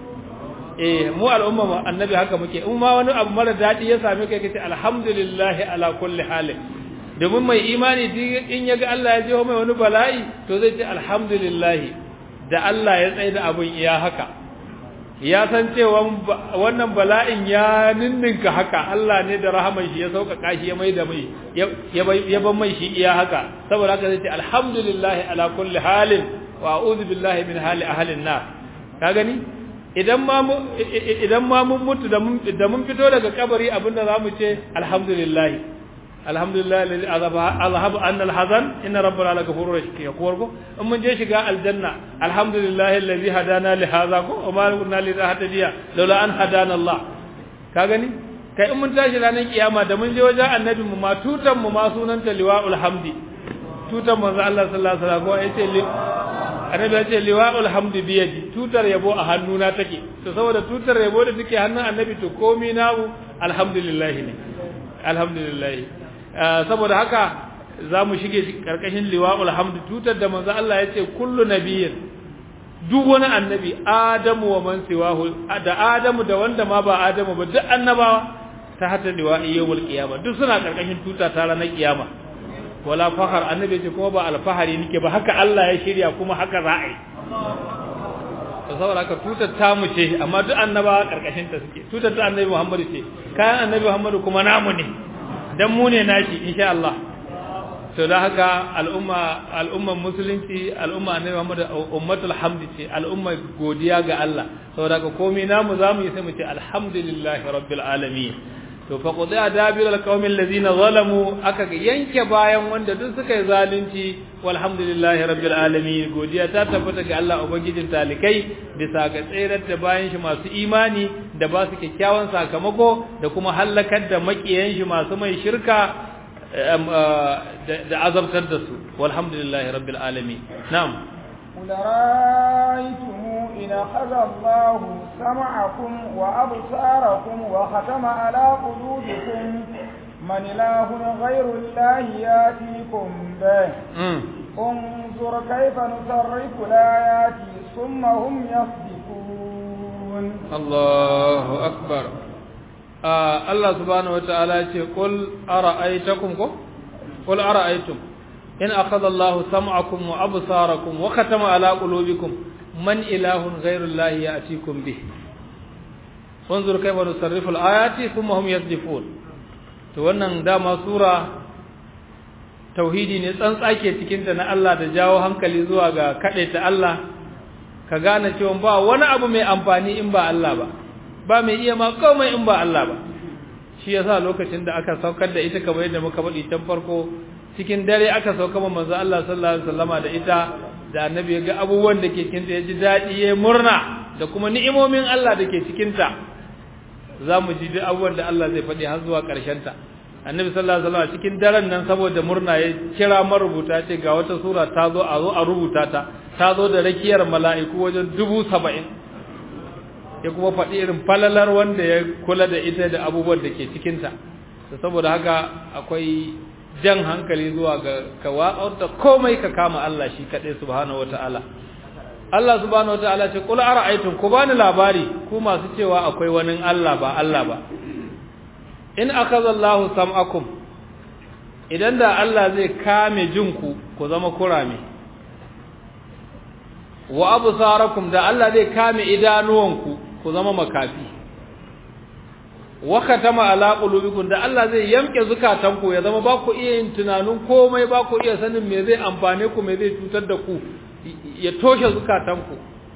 eh mu al'umma mu annabi haka muke in ma wani abu mara dadi ya same ka kace alhamdulillah ala kulli halin domin mai imani in yaga Allah ya jeho mai wani bala'i to zai ce alhamdulillah da Allah ya tsaye da abun iya haka ya san cewa wannan bala'in ya ninninka haka Allah ne da rahaman shi ya sauƙaƙa shi ya mai da mai ya ban mai shi iya haka saboda haka zai ce alhamdulillah ala kulli halin wa a'udhu billahi min hali ahli an-nar ka gani idan ma idan ma mun mutu da mun da mun fito daga kabari abinda zamu ce alhamdulillah alhamdulillah alladhi azhaba anna al-hazan inna rabbana la ghafurur rahim ko in mun je shiga aljanna alhamdulillah alladhi hadana li hadha ko wa ma kunna li nahtadiya laula an hadana Allah ka gani kai in mun tashi ranar kiyama da mun je wajen annabi mu ma tutan mu ma sunanta liwaul hamdi tutan manzo Allah sallallahu alaihi wasallam ko yace li annabi yace liwaul hamdi bi yadi tutar yabo a hannuna take to saboda tutar yabo da take hannun annabi to komai namu alhamdulillah ne alhamdulillah saboda haka za mu shige karkashin liwa'ul hamd tutar da manzo Allah ya ce kullu nabiyyin duk wani annabi adamu wa man siwahu da adamu da wanda ma ba adamu ba duk annabawa ta hata liwa'i yawmul qiyama duk suna karkashin tuta ta ranar kiyama wala fahar annabi ce kuma ba alfahari nake ba haka Allah ya shirya kuma haka za a yi to saboda haka tutar ta mu ce amma duk annabawa karkashin ta suke tutar ta annabi Muhammadu ce kayan annabi Muhammadu kuma namu ne dan mu ne nashi insha Allah to da haka al'umma al'umman musulunci al'umma annabi Muhammad ummatul hamdi ce al'umma godiya ga Allah saboda haka komai namu zamu yi sai mu ce alhamdulillahi rabbil alamin to fa qudi adabir alqawmi allazina zalamu aka yanke bayan wanda duk suka yi zalunci walhamdulillahi rabbil alamin godiya ta tabbata ga Allah ubangijin talikai bisa ga tsayar da bayan shi masu imani da ba su kyakkyawan sakamako da kuma halakar da makiyan shi masu mai shirka da azabtar da su walhamdulillahi rabbil alamin na'am قل رأيتم إن أخذ الله سمعكم وأبصاركم وختم على قلوبكم من إله غير الله يأتيكم به انظر كيف نصرف الآيات ثم هم يصدقون الله أكبر آه الله سبحانه وتعالى قل أرأيتكم قل أرأيتم إن أخذ الله سمعكم وأبصاركم وختم على قلوبكم من إله غير الله يأتيكم به وانظر كيف نصرف الآيات ثم هم يصدفون to wannan dama sura tauhidi ne tsantsake cikinta na Allah da jawo hankali zuwa ga ta Allah ka gane cewa ba wani abu mai amfani in ba Allah ba ba mai iya ma komai in ba Allah ba shi yasa lokacin da aka saukar da ita kamar yadda muka faɗi can farko cikin dare aka sauka ma manzo Allah sallallahu alaihi wasallama da ita da annabi ya ga abubuwan da ke cikin ta ya ji daɗi ya murna da kuma ni'imomin Allah da ke cikin ta za mu ji duk abubuwan da Allah zai faɗi har zuwa ƙarshen ta annabi sallallahu alaihi wasallam cikin daren nan saboda murna ya kira marubuta ce ga wata sura ta zo a zo a rubuta ta ta zo da rakiyar mala'iku wajen dubu saba'in ya kuma faɗi irin falalar wanda ya kula da ita da abubuwan da ke cikinta saboda haka akwai jan hankali zuwa ga ka watsar da komai ka kama Allah shi kaɗai subhanahu wata'ala Allah subhanahu wata'ala ce qul ara'aytum ku bani labari ku masu cewa akwai wani Allah ba Allah ba in akaza Allahu sam'akum idan da Allah zai kame jinku ku zama kurame wa absarakum da Allah zai kame idanuwanku ku zama makafi wa khatama ala qulubikum da Allah zai yamke zukatanku ya zama ba ku iya yin tunanin komai ba ku iya sanin me zai amfane ku me zai cutar da ku ya toshe zukatanku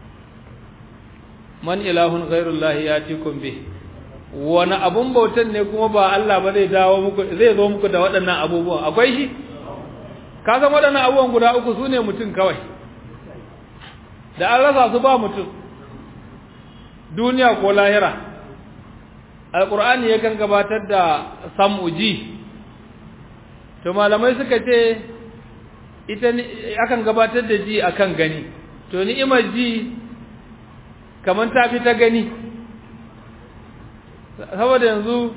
man ilahun ghairullahi yatikum bih wani abun bautan ne kuma ba Allah ba zai dawo muku zai zo muku da waɗannan abubuwan akwai shi ka san waɗannan abubuwan guda uku sune mutum kawai da an rasa su ba mutum duniya ko lahira alqur'ani yakan gabatar da sam'uji to malamai suka ce ita akan gabatar da ji akan gani to ni'imar ji kaman ta fi ta gani saboda yanzu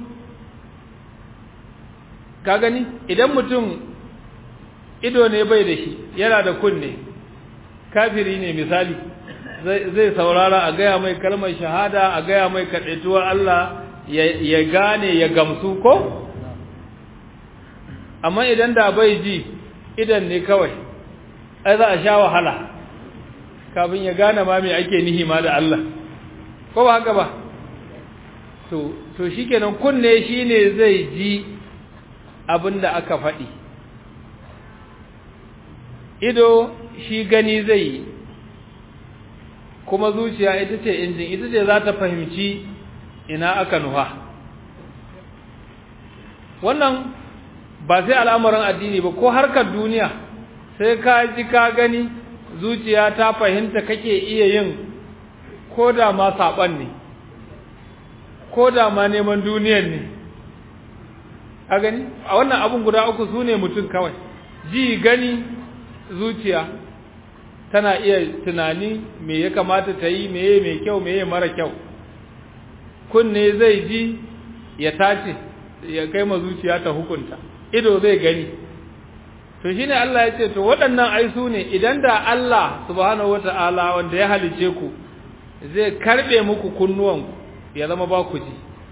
ka gani idan mutum ido ne bai da shi yana da kunne kafiri ne misali zai saurara a gaya mai kalmar shahada a gaya mai kaɗaituwar Allah ya gane ya gamsu ko amma idan da bai ji idan ne kawai ai za a sha wahala kafin ya gane ma me ake nihi ma da Allah ko ba haka ba to to shikenan kunne shine zai ji abinda aka faɗi ido shi gani zai yi kuma zuciya ita ce injin ita ce za ta fahimci ina aka nuha wannan ba sai al'amuran addini ba ko harkar duniya sai ka ji ka gani zuciya ta fahimta kake iya yin ko da ma saɓan ne ko da ma neman duniyar ne a gani a wannan abun guda uku su ne mutum kawai ji gani zuciya tana iya tunani me ya kamata ta yi meye mai kyau meye mara kyau kunne zai ji ya tace ya kai ma zuciya ta hukunta ido zai gani to shine Allah ya ce to waɗannan ai su ne idan da Allah subhanahu wata'ala wanda ya halice ku zai karbe muku kunnuwanku ya zama ba ku ji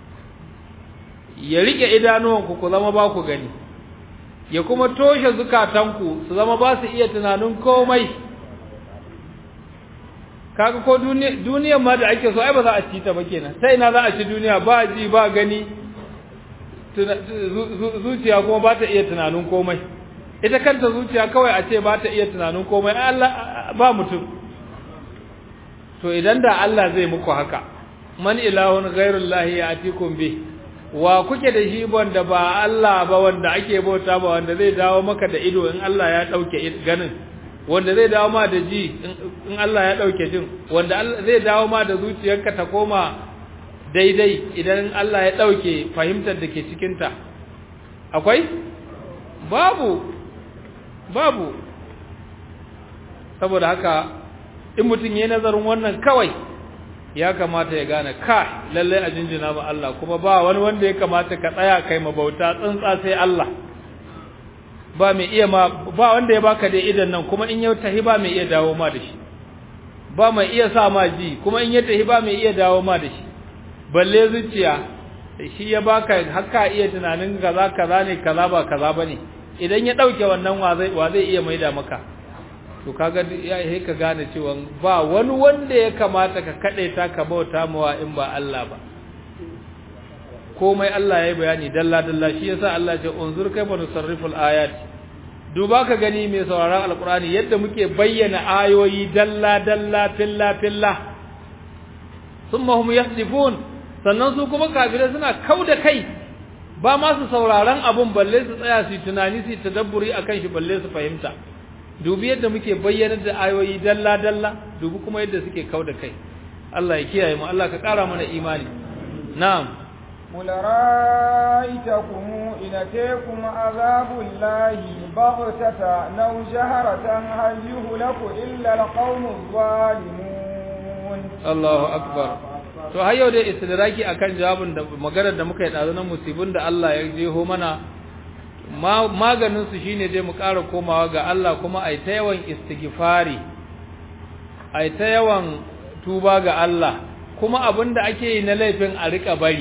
ya rike idanuwanku ku zama ba ku gani ya kuma toshe zukatanku su zama ba su iya tunanin komai kaga ko duniyar ma da ake so ai ba za a ci ta ba kenan sai ina za a ci duniya ba ji ba gani zuciya kuma ba ta iya tunanin komai ita kanta zuciya kawai a ce ba ta iya tunanin komai Allah ba mutum to idan da Allah zai muku haka man ilahun ghairullahi ya'tikum bi wa kuke da shi wanda ba Allah ba wanda ake bauta ba wanda zai dawo maka da ido in Allah ya dauke ganin wanda zai dawo ma da ji in Allah ya dauke jin wanda zai dawo ma da zuciyarka ta koma daidai idan Allah ya dauke fahimtar da ke cikin ta akwai babu babu saboda haka in mutum yayin nazarin wannan kawai ya kamata ya gane ka lalle a jinjina ma Allah kuma ba wani wanda ya kamata ka tsaya kai mabauta tsantsa sai Allah ba mai iya ma ba wanda ya baka da idan nan kuma in ya tahi ba mai iya dawo ma da shi ba mai iya sa ma ji kuma in ya tahi ba mai iya dawo ma da shi balle zuciya shi ya baka haka iya tunanin kaza kaza ne kaza ba kaza bane idan ya dauke wannan wa zai wa zai iya maida maka to kaga ya yi ka gane cewa ba wani wanda ya kamata ka kade ta ka bauta mawa in ba Allah ba komai Allah ya yi bayani dalla dalla shi yasa Allah ya ce unzur kayfa nusarriful ayat duba ka gani mai sauraron alqur'ani yadda muke bayyana ayoyi dalla dalla filla filla thumma hum yahdifun sannan su kuma kafirai suna kauda kai ba ma su sauraron abun balle su tsaya su tunani su tadabburi akan shi balle su fahimta dubi yadda muke bayyanar da ayoyi dalla dalla dubi kuma yadda suke kauda kai Allah ya kiyaye mu Allah ka kara mana imani na'am قل رأيتكم إن أتيكم عذاب الله بغتة أو جهرة هل يهلك إلا القوم الظالمون الله أكبر to har yau dai istidraki akan jawabin da maganar da muka yi dazu na musibin da Allah ya jeho mana maganin su shine dai mu ƙara komawa ga Allah kuma ai ta yawan istighfari ai ta yawan tuba ga Allah kuma abinda ake yi na laifin a rika bari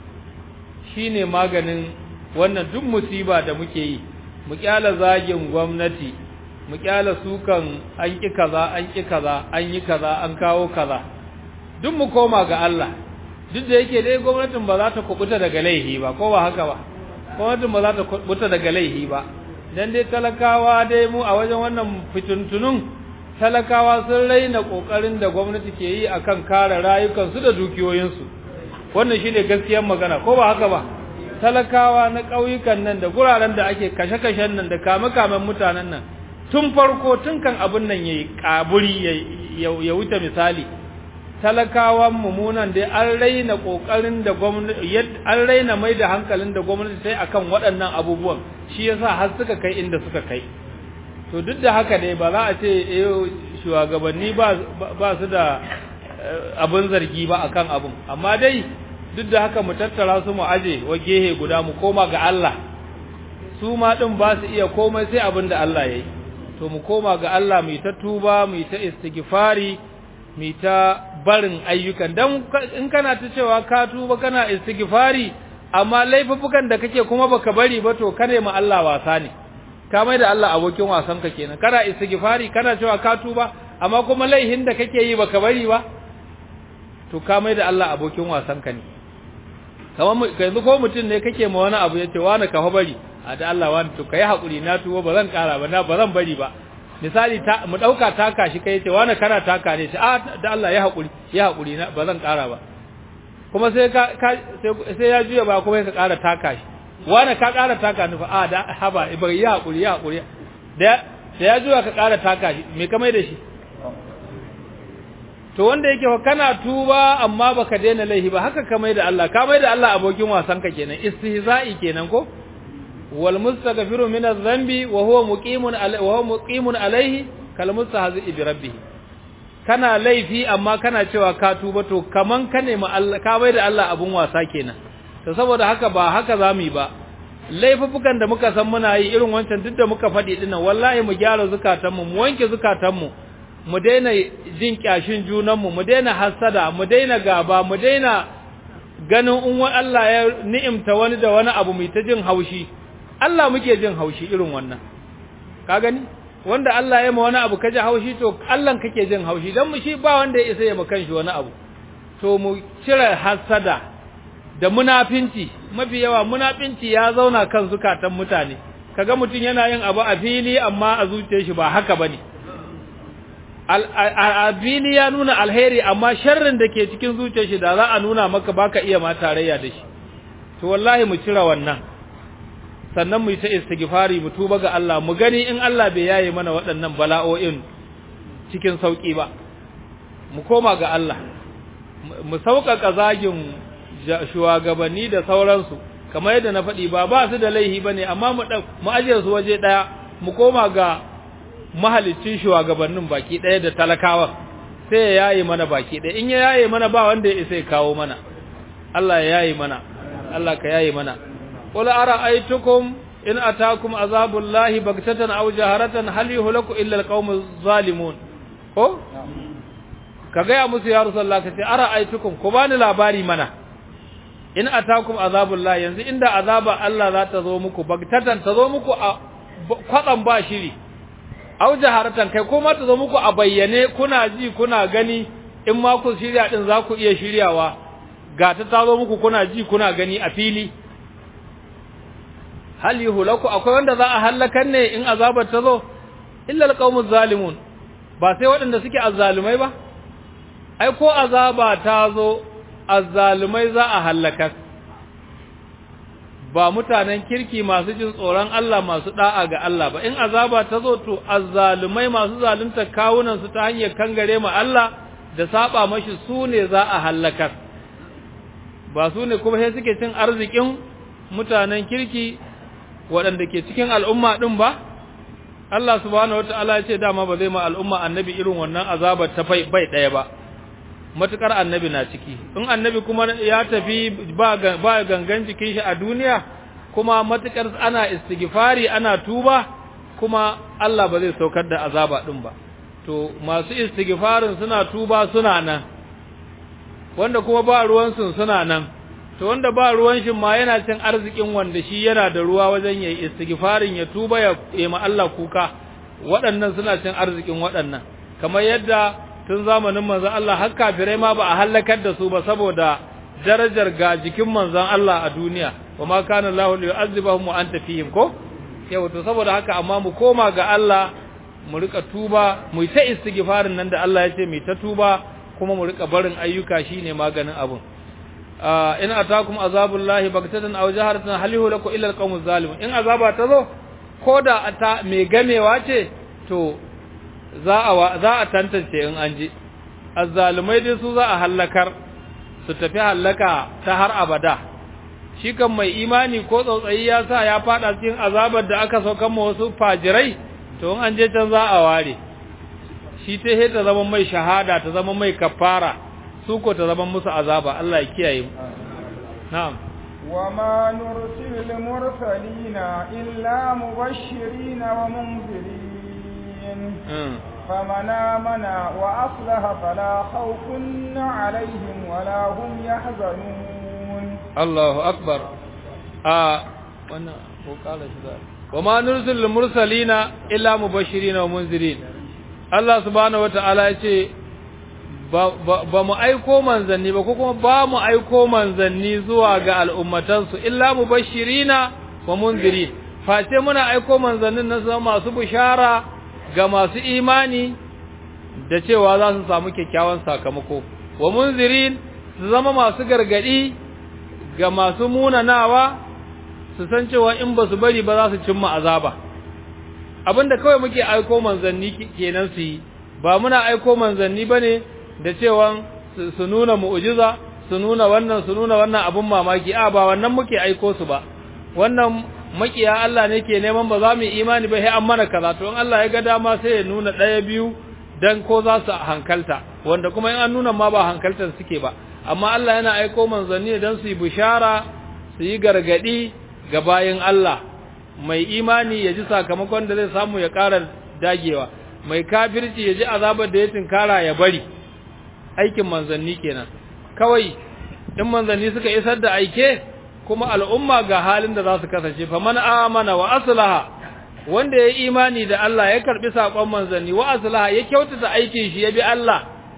shine maganin wannan duk musiba da muke yi mu kyala zagin gwamnati mu kyala sukan an ki kaza an ki kaza an yi kaza an kawo kaza duk mu koma ga Allah duk da yake dai gwamnatin ba za ta kubuta daga laihi ba ko ba haka ba gwamnatin ba za ta kubuta daga laihi ba dan dai talakawa dai mu a wajen wannan fituntunun talakawa sun raina kokarin da gwamnati ke yi akan kare rayukansu da dukiyoyinsu wannan shine gaskiyar magana ko ba haka ba talakawa na ƙauyukan nan da guraren da ake kashe-kashen nan da kame-kamen mutanen nan tun farko tun kan abin nan yayi kaburi ya wuce misali talakawan mumunan dai an raina kokarin da gwamnati an raina mai da hankalin da gwamnati sai akan waɗannan abubuwan shi yasa har suka kai inda suka kai to duk da haka dai ba za a ce eh shugabanni ba ba su da abin zargi ba akan abun amma dai duk da haka mu tattara su mu aje wa gehe guda mu koma ga Allah su ma din ba su iya komai sai abin da Allah yayi to mu koma ga Allah mu ta tuba mu ta istighfari mu ta barin ayyukan dan in kana ta cewa ka tuba kana istighfari amma laifukan da kake kuma baka bari ba to kane ma Allah wasa ne ka mai da Allah abokin wasan ka kenan kana istighfari kana cewa ka tuba amma kuma laihin da kake yi baka bari ba to ka mai da Allah abokin wasan ka ne kamar yanzu ko mutum ne kake ma wani abu yace wani ka bari a da Allah wani to kai hakuri na tuwo ba zan kara ba na ba zan bari ba misali ta mu dauka taka shi kai yace wani kana taka ne sai a da Allah ya hakuri ya hakuri na ba zan kara ba kuma sai ka sai ya juya ba kuma ka kara taka shi wani ka kara taka ni fa a da haba ba ya hakuri ya hakuri da da ya juya ka kara taka shi me ka mai da shi to wanda yake fa kana tuba amma baka daina laifi ba haka ka mai da Allah ka mai da Allah abokin wasan ka kenan istihza'i kenan ko wal mustaghfiru min adh-dhanbi wa huwa muqimun wa huwa muqimun alayhi kal mustahzi bi rabbih kana laifi amma kana cewa ka tuba to kaman ka nemi Allah ka mai da Allah abun wasa kenan to saboda haka ba haka zamu yi ba laifukan da muka san muna yi irin wancan duk da muka faɗi dinnan wallahi mu gyara zukatanmu mu wanke zukatanmu mu daina jin kyashin junanmu mu daina hasada mu daina gaba mu daina ganin in Allah ya ni'imta wani da wani abu mai ta jin haushi Allah muke jin haushi irin wannan ka gani wanda Allah ya ma wani abu kaje haushi to Allah kake jin haushi dan mu shi ba wanda ya isa ya makan shi wani abu to mu cire hasada da munafinci mafi yawa munafinci ya zauna kan zukatan mutane kaga mutum yana yin abu a fili amma a zuciyar shi ba haka bane a fili ya nuna alheri amma sharrin da ke cikin zuciyar shi da za a nuna maka baka iya ma tarayya da shi to wallahi mu cire wannan sannan mu yi ta istighfari mu tuba ga Allah mu gani in Allah bai yaye mana waɗannan bala'o'in cikin sauki ba mu koma ga Allah mu sauƙaƙa zagin shugabanni da sauransu kamar yadda na faɗi ba ba su da laihi bane amma mu mu ajiye su waje ɗaya mu koma ga mahalicin shugabannin baki ɗaya da talakawa sai ya yaye mana baki ɗaya in ya yaye mana ba wanda ya isa ya kawo mana Allah ya yaye mana Allah ka yaye mana qul ara'aytukum in atakum azabullahi baghtatan aw jaharatan hal yuhlaku illa alqawmuz zalimun ko ka gaya musu ya rasulullah ka ce ara'aytukum ku bani labari mana in atakum azabullahi yanzu inda azaba Allah za ta zo muku baghtatan ta zo muku a kwadan ba shiri aw jaharatan kai kuma ta zo muku a bayyane kuna ji kuna gani in ma ku shirya din za ku iya shiryawa ga ta ta zo muku kuna ji kuna gani a fili hal yuhlaku akwai wanda za a halakan ne in azabar ta zo illa alqaumuz zalimun ba sai waɗanda suke azzalumai ba ai ko azaba ta zo azzalumai za a halaka ba mutanen kirki masu jin tsoron Allah masu da'a ga Allah ba in azaba ta zo to azzalumai masu zalunta kawunan su ta hanyar kangare ma Allah da saba mashi su ne za a halaka ba su ne kuma sai suke cin arzikin mutanen kirki waɗanda ke cikin al'umma ɗin ba Allah subhanahu wata'ala ya ce dama ba zai ma al'umma annabi irin wannan azabar ta bai ɗaya ba matukar annabi na ciki in annabi kuma ya tafi ba gangan jikin shi a duniya kuma matukar ana istighfari ana tuba kuma Allah ba zai saukar da azaba din ba to masu istighfarin suna tuba suna nan wanda kuma ba ruwan sun suna nan to wanda ba ruwan shi ma yana cin arzikin wanda shi yana da ruwa wajen yayi istighfarin ya tuba ya yi ma Allah kuka waɗannan suna cin arzikin waɗannan kamar yadda tun zamanin manzon Allah har kafirai ma ba a halakar da su ba saboda darajar ga jikin manzon Allah a duniya wa ma kana Allahu yu'azzibahum wa anta fihim ko yau to saboda haka amma mu koma ga Allah mu rika tuba mu ta istighfarin nan da Allah ya ce mu ta tuba kuma mu rika barin ayyuka shine maganin abun in atakum azabullahi baghtatan aw jaharatan halihu lakum illa alqawmuz zalimun in azaba ta zo koda ta mai gamewa ce to za a za a tantance in an ji azzalumai dai su za a halakar su tafi halaka ta har abada shi kan mai imani ko tsautsayi ya sa ya fada cikin azabar da aka saukan ma wasu fajirai to in an je can za a ware shi ta ta zama mai shahada ta zama mai kafara su ko ta zama musu azaba Allah ya kiyaye mu na'am وما نرسل المرسلين إلا مبشرين ومنذرين فمن آمن وأصلح فلا خوف عليهم ولا هم يحزنون الله أكبر آه وما نرسل المرسلين إلا مبشرين ومنذرين الله سبحانه وتعالى يقول ba mu aiko manzanni ba ko kuma ba mu aiko manzanni zuwa ga al'ummatansu illa mubashirina wa munzirin face muna aiko manzannin na zama masu bishara ga masu imani da cewa za su samu kyakkyawan sakamako wa munzirin su zama masu gargadi ga masu munanawa su san cewa in ba su bari ba za su cimma azaba abinda kawai muke aiko manzanni kenan su yi ba muna aiko manzanni bane da cewa su nuna mu'jiza su nuna wannan su nuna wannan abun mamaki a ba wannan muke aiko su ba wannan makiya Allah ne ke neman ba za mu imani ba sai an mana kaza to in Allah ya ga dama sai ya nuna ɗaya biyu dan ko za su hankalta wanda kuma in an nuna ma ba hankaltar suke ba amma Allah yana aiko manzanni dan su yi bishara su yi gargadi ga bayin Allah mai imani ya ji sakamakon da zai samu ya ƙara dagewa mai kafirci ya ji azabar da ya tinkara ya bari aikin manzanni kenan kawai in manzanni suka isar da aike kuma al'umma ga halin da za su kasance fa man amana wa aslaha wanda ya imani da Allah ya karbi sakon manzanni wa aslaha ya kyautata aikin shi ya bi Allah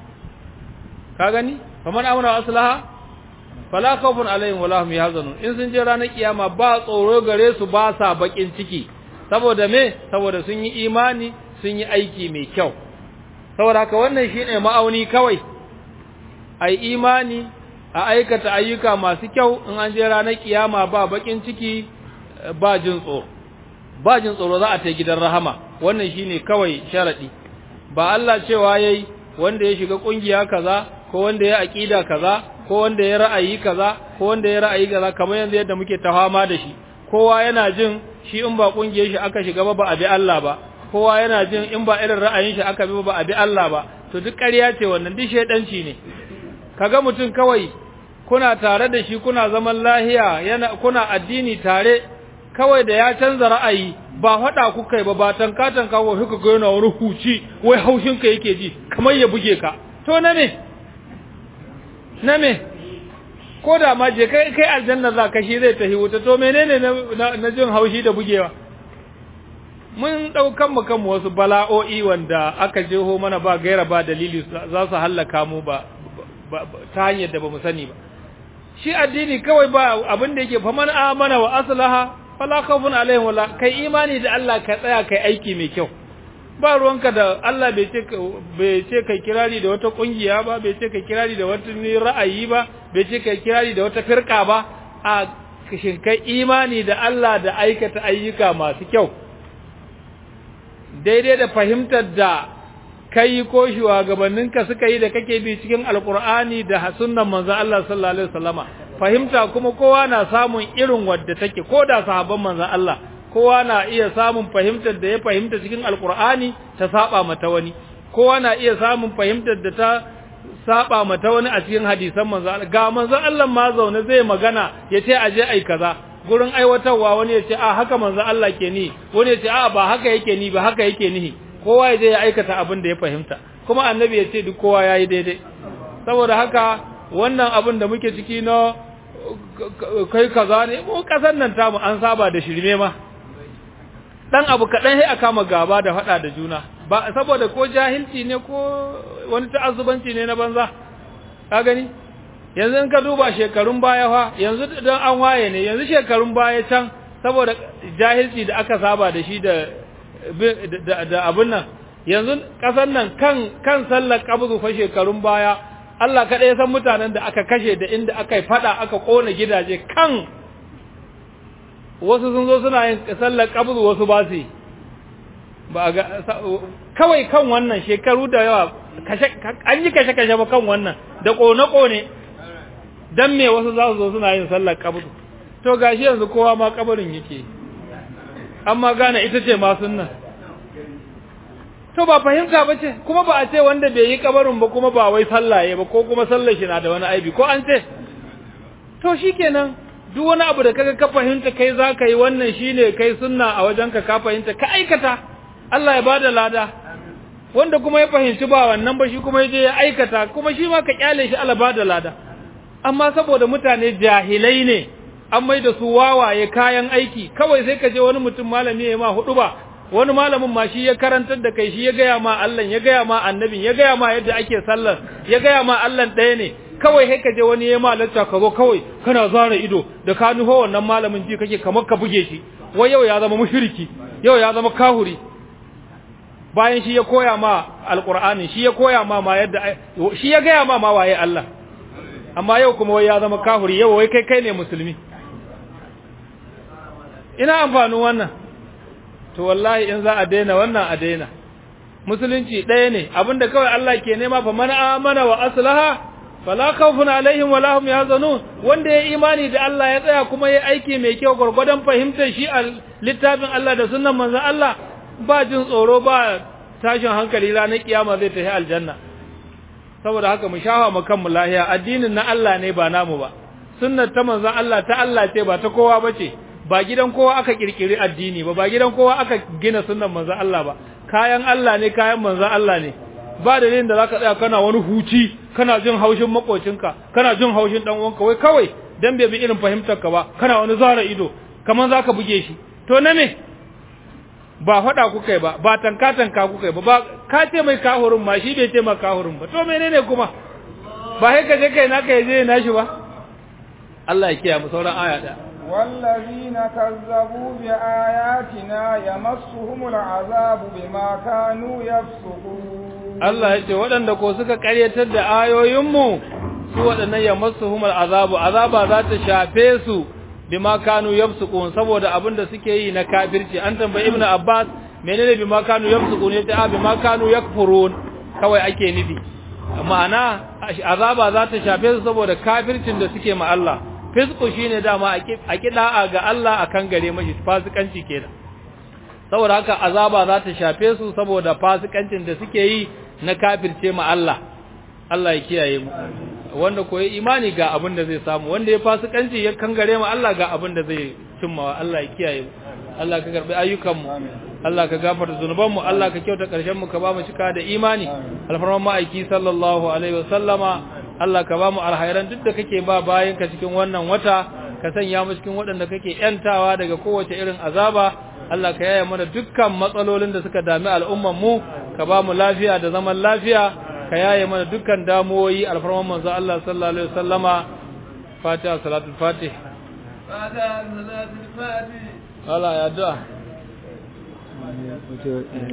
ka gani fa man amana wa aslaha fala khawfun alaihim wala hum yahzanun in sun je ranar kiyama ba tsoro gare su ba sa bakin ciki saboda me saboda sun yi imani sun yi aiki mai kyau saboda haka wannan shine ma'auni kawai ai imani a aikata ayyuka masu kyau in an je ranar kiyama ba bakin ciki ba jin tsoro ba jin tsoro za a ta gidan rahama wannan shine kawai sharadi ba Allah cewa yayi wanda ya shiga kungiya kaza ko wanda ya aqida kaza ko wanda ya ra'ayi kaza ko wanda ya ra'ayi kaza kamar yanzu yadda muke tafama da shi kowa yana jin shi in ba kungiyar shi aka shiga ba ba a bi Allah ba kowa yana jin in ba irin ra'ayin shi aka bi ba a bi Allah ba to duk ƙarya ce wannan duk shedanci ne kaga mutum kawai kuna tare da shi kuna zaman lahiya yana kuna addini tare kawai da ya canza ra'ayi ba faɗa ku kai ba ba tanka tanka wa kuka ga yana wani huci wai haushin ka yake ji kamar ya buge ka to na me na me ko da ma je kai kai aljanna za ka shi zai tafi wuta to menene na, na, jin haushi da bugewa mun daukan mu kan wasu bala'o'i wanda aka jeho mana ba gaira ba dalili za su hallaka mu ba, ta hanyar da ba mu sani ba shi addini kawai ba abin da yake faman amana wa aslaha fala khawfun alaihim wala kai imani da Allah ka tsaya kai aiki mai kyau ba ruwanka da Allah bai ce bai ce kai kirari da wata kungiya ba bai ce kai kirari da wata ra'ayi ba bai ce kai kirari da wata firka ba a shin kai imani da Allah da aikata ayyuka masu kyau daidai da fahimtar da kai ko shugabanninka suka yi da kake bi cikin alkur'ani da sunnan manzo Allah sallallahu alaihi wasallama fahimta kuma kowa na samun irin wadda take ko da sahabban manzo Allah kowa na iya samun fahimtar da ya fahimta cikin alkur'ani ta saba mata wani kowa na iya samun fahimtar da ta saba mata wani a cikin hadisan manzo Allah ga manzo Allah ma zaune zai magana yace aje ai kaza gurin aiwatarwa wani yace a haka manzo Allah ke ni wani yace a ba haka yake ni ba haka yake ni kowa ya je ya aikata abin da ya fahimta kuma annabi ya ce duk kowa ya yi daidai saboda haka wannan abin da muke ciki na kai kaza ne mu kasar nan tamu an saba da shirme ma dan abu kaɗan sai a kama gaba da faɗa da juna ba saboda ko jahilci ne ko wani ta'azzubanci ne na banza ka gani yanzu in ka duba shekarun baya fa yanzu dan an waye ne yanzu shekarun baya can saboda jahilci da aka saba da shi da da abin nan yanzu ƙasar nan kan kan sallar qabzu fa shekarun baya Allah kaɗai ya san mutanen da aka kashe da inda aka fada aka kona gidaje kan wasu sun zo suna yin sallar qabzu wasu ba su ba ga kawai kan wannan shekaru da yawa kashe an yi kashe kashe ba kan wannan da kone kone dan me wasu za su zo suna yin sallar qabzu to gashi yanzu kowa ma kabarin yake amma gane ita ce ma sunnan to ba fahimta ba ce kuma ba a ce wanda bai yi kabarin ba kuma ba wai sallaye ba ko kuma sallar shi na da wani aibi ko an ce to shikenan duk wani abu da kaga ka fahimta kai za ka yi wannan shine kai sunna a wajenka ka fahimta ka aikata Allah ya bada lada wanda kuma ya fahimci ba wannan ba shi kuma ya je ya aikata kuma shi ma ka kyale shi Allah bada lada amma saboda mutane jahilai ne an mai da su wawaye kayan aiki kawai sai ka je wani mutum malami ya ma hudu ba wani malamin ma shi ya karantar da kai shi ya gaya ma Allah ya gaya ma annabin ya gaya ma yadda ake sallar ya gaya ma Allah ɗaya ne kawai sai ka je wani ya ma lacca ka zo kawai kana zara ido da ka nufo wannan malamin ji kake kamar ka buge shi wai yau ya zama mushriki yau ya zama kahuri bayan shi ya koya ma alqur'ani shi ya koya ma ma yadda shi ya gaya ma ma waye Allah amma yau kuma wai ya zama kahuri yau wai kai kai ne musulmi ina amfanin wannan to wallahi in za a daina wannan a daina musulunci ɗaya ne abinda kawai Allah ke nema fa man amana wa aslaha fala khawfun alaihim wala hum yahzanun wanda ya imani da Allah ya tsaya kuma ya aiki mai kyau gurgurdan fahimtar shi a littafin Allah da sunnan manzon Allah ba jin tsoro ba tashin hankali ranar kiyama zai tafi aljanna saboda haka mu shafa mu kanmu lahiya addinin na Allah ne ba namu ba sunnar ta manzon Allah ta Allah ce ba ta kowa bace ba gidan kowa aka kirkiri addini ba ba gidan kowa aka gina sunnan manzo Allah ba kayan Allah ne kayan manzo Allah ne ba dalilin da zaka tsaya kana wani huci kana jin haushin makocinka kana jin haushin dan uwanka wai kawai dan bai bi irin fahimtar ka ba kana wani zara ido kaman zaka buge shi to na me ba faɗa kuka yi ba ba tanka tanka kuka yi ba ba ka ce mai kahurin ma shi bai ce ma kahurin ba to menene kuma ba sai ka je kai naka yaje na shi ba Allah ya kiyaye mu sauran aya da والذين كذبوا بآياتنا يمسهم العذاب بما كانوا يفسقون Allah ya ce waɗanda ko suka ƙaryatar da ayoyinmu su waɗannan ya masuhumul azabu azaba za ta shafe su bima kanu yafsukun saboda abin da suke yi na kafirci an tambayi ibnu abbas menene bima kanu yafsukun yace a bima kanu yakfurun kawai ake nufi ma'ana azaba za ta shafe su saboda kafircin da suke ma Allah fisku shine dama a kida'a ga Allah akan gare mashi fasikanci kenan saboda haka azaba za ta shafe su saboda fasikancin da suke yi na kafirce ma Allah Allah ya kiyaye mu wanda koyi imani ga abin da zai samu wanda ya fasikanci ya kangare ma Allah ga abin da zai cimmawa Allah ya kiyaye mu Allah ka karbi ayyukan mu Allah ka gafarta zunuban mu Allah ka kyauta karshen mu ka ba mu cika da imani alfarman ma'aiki sallallahu alaihi wasallama Allah ka ba mu alhairan duk da kake ba bayan ka cikin wannan wata ka sanya mu cikin waɗanda kake yantawa daga kowace irin azaba Allah ka yaya mana dukkan matsalolin da suka dami al'umman mu ka ba mu lafiya da zaman lafiya ka yaye mana dukkan damuwoyi alfarman manzo Allah sallallahu alaihi wasallama Fatiha salatul Fatih Fatiha salatul Fatih Allah ya addu'a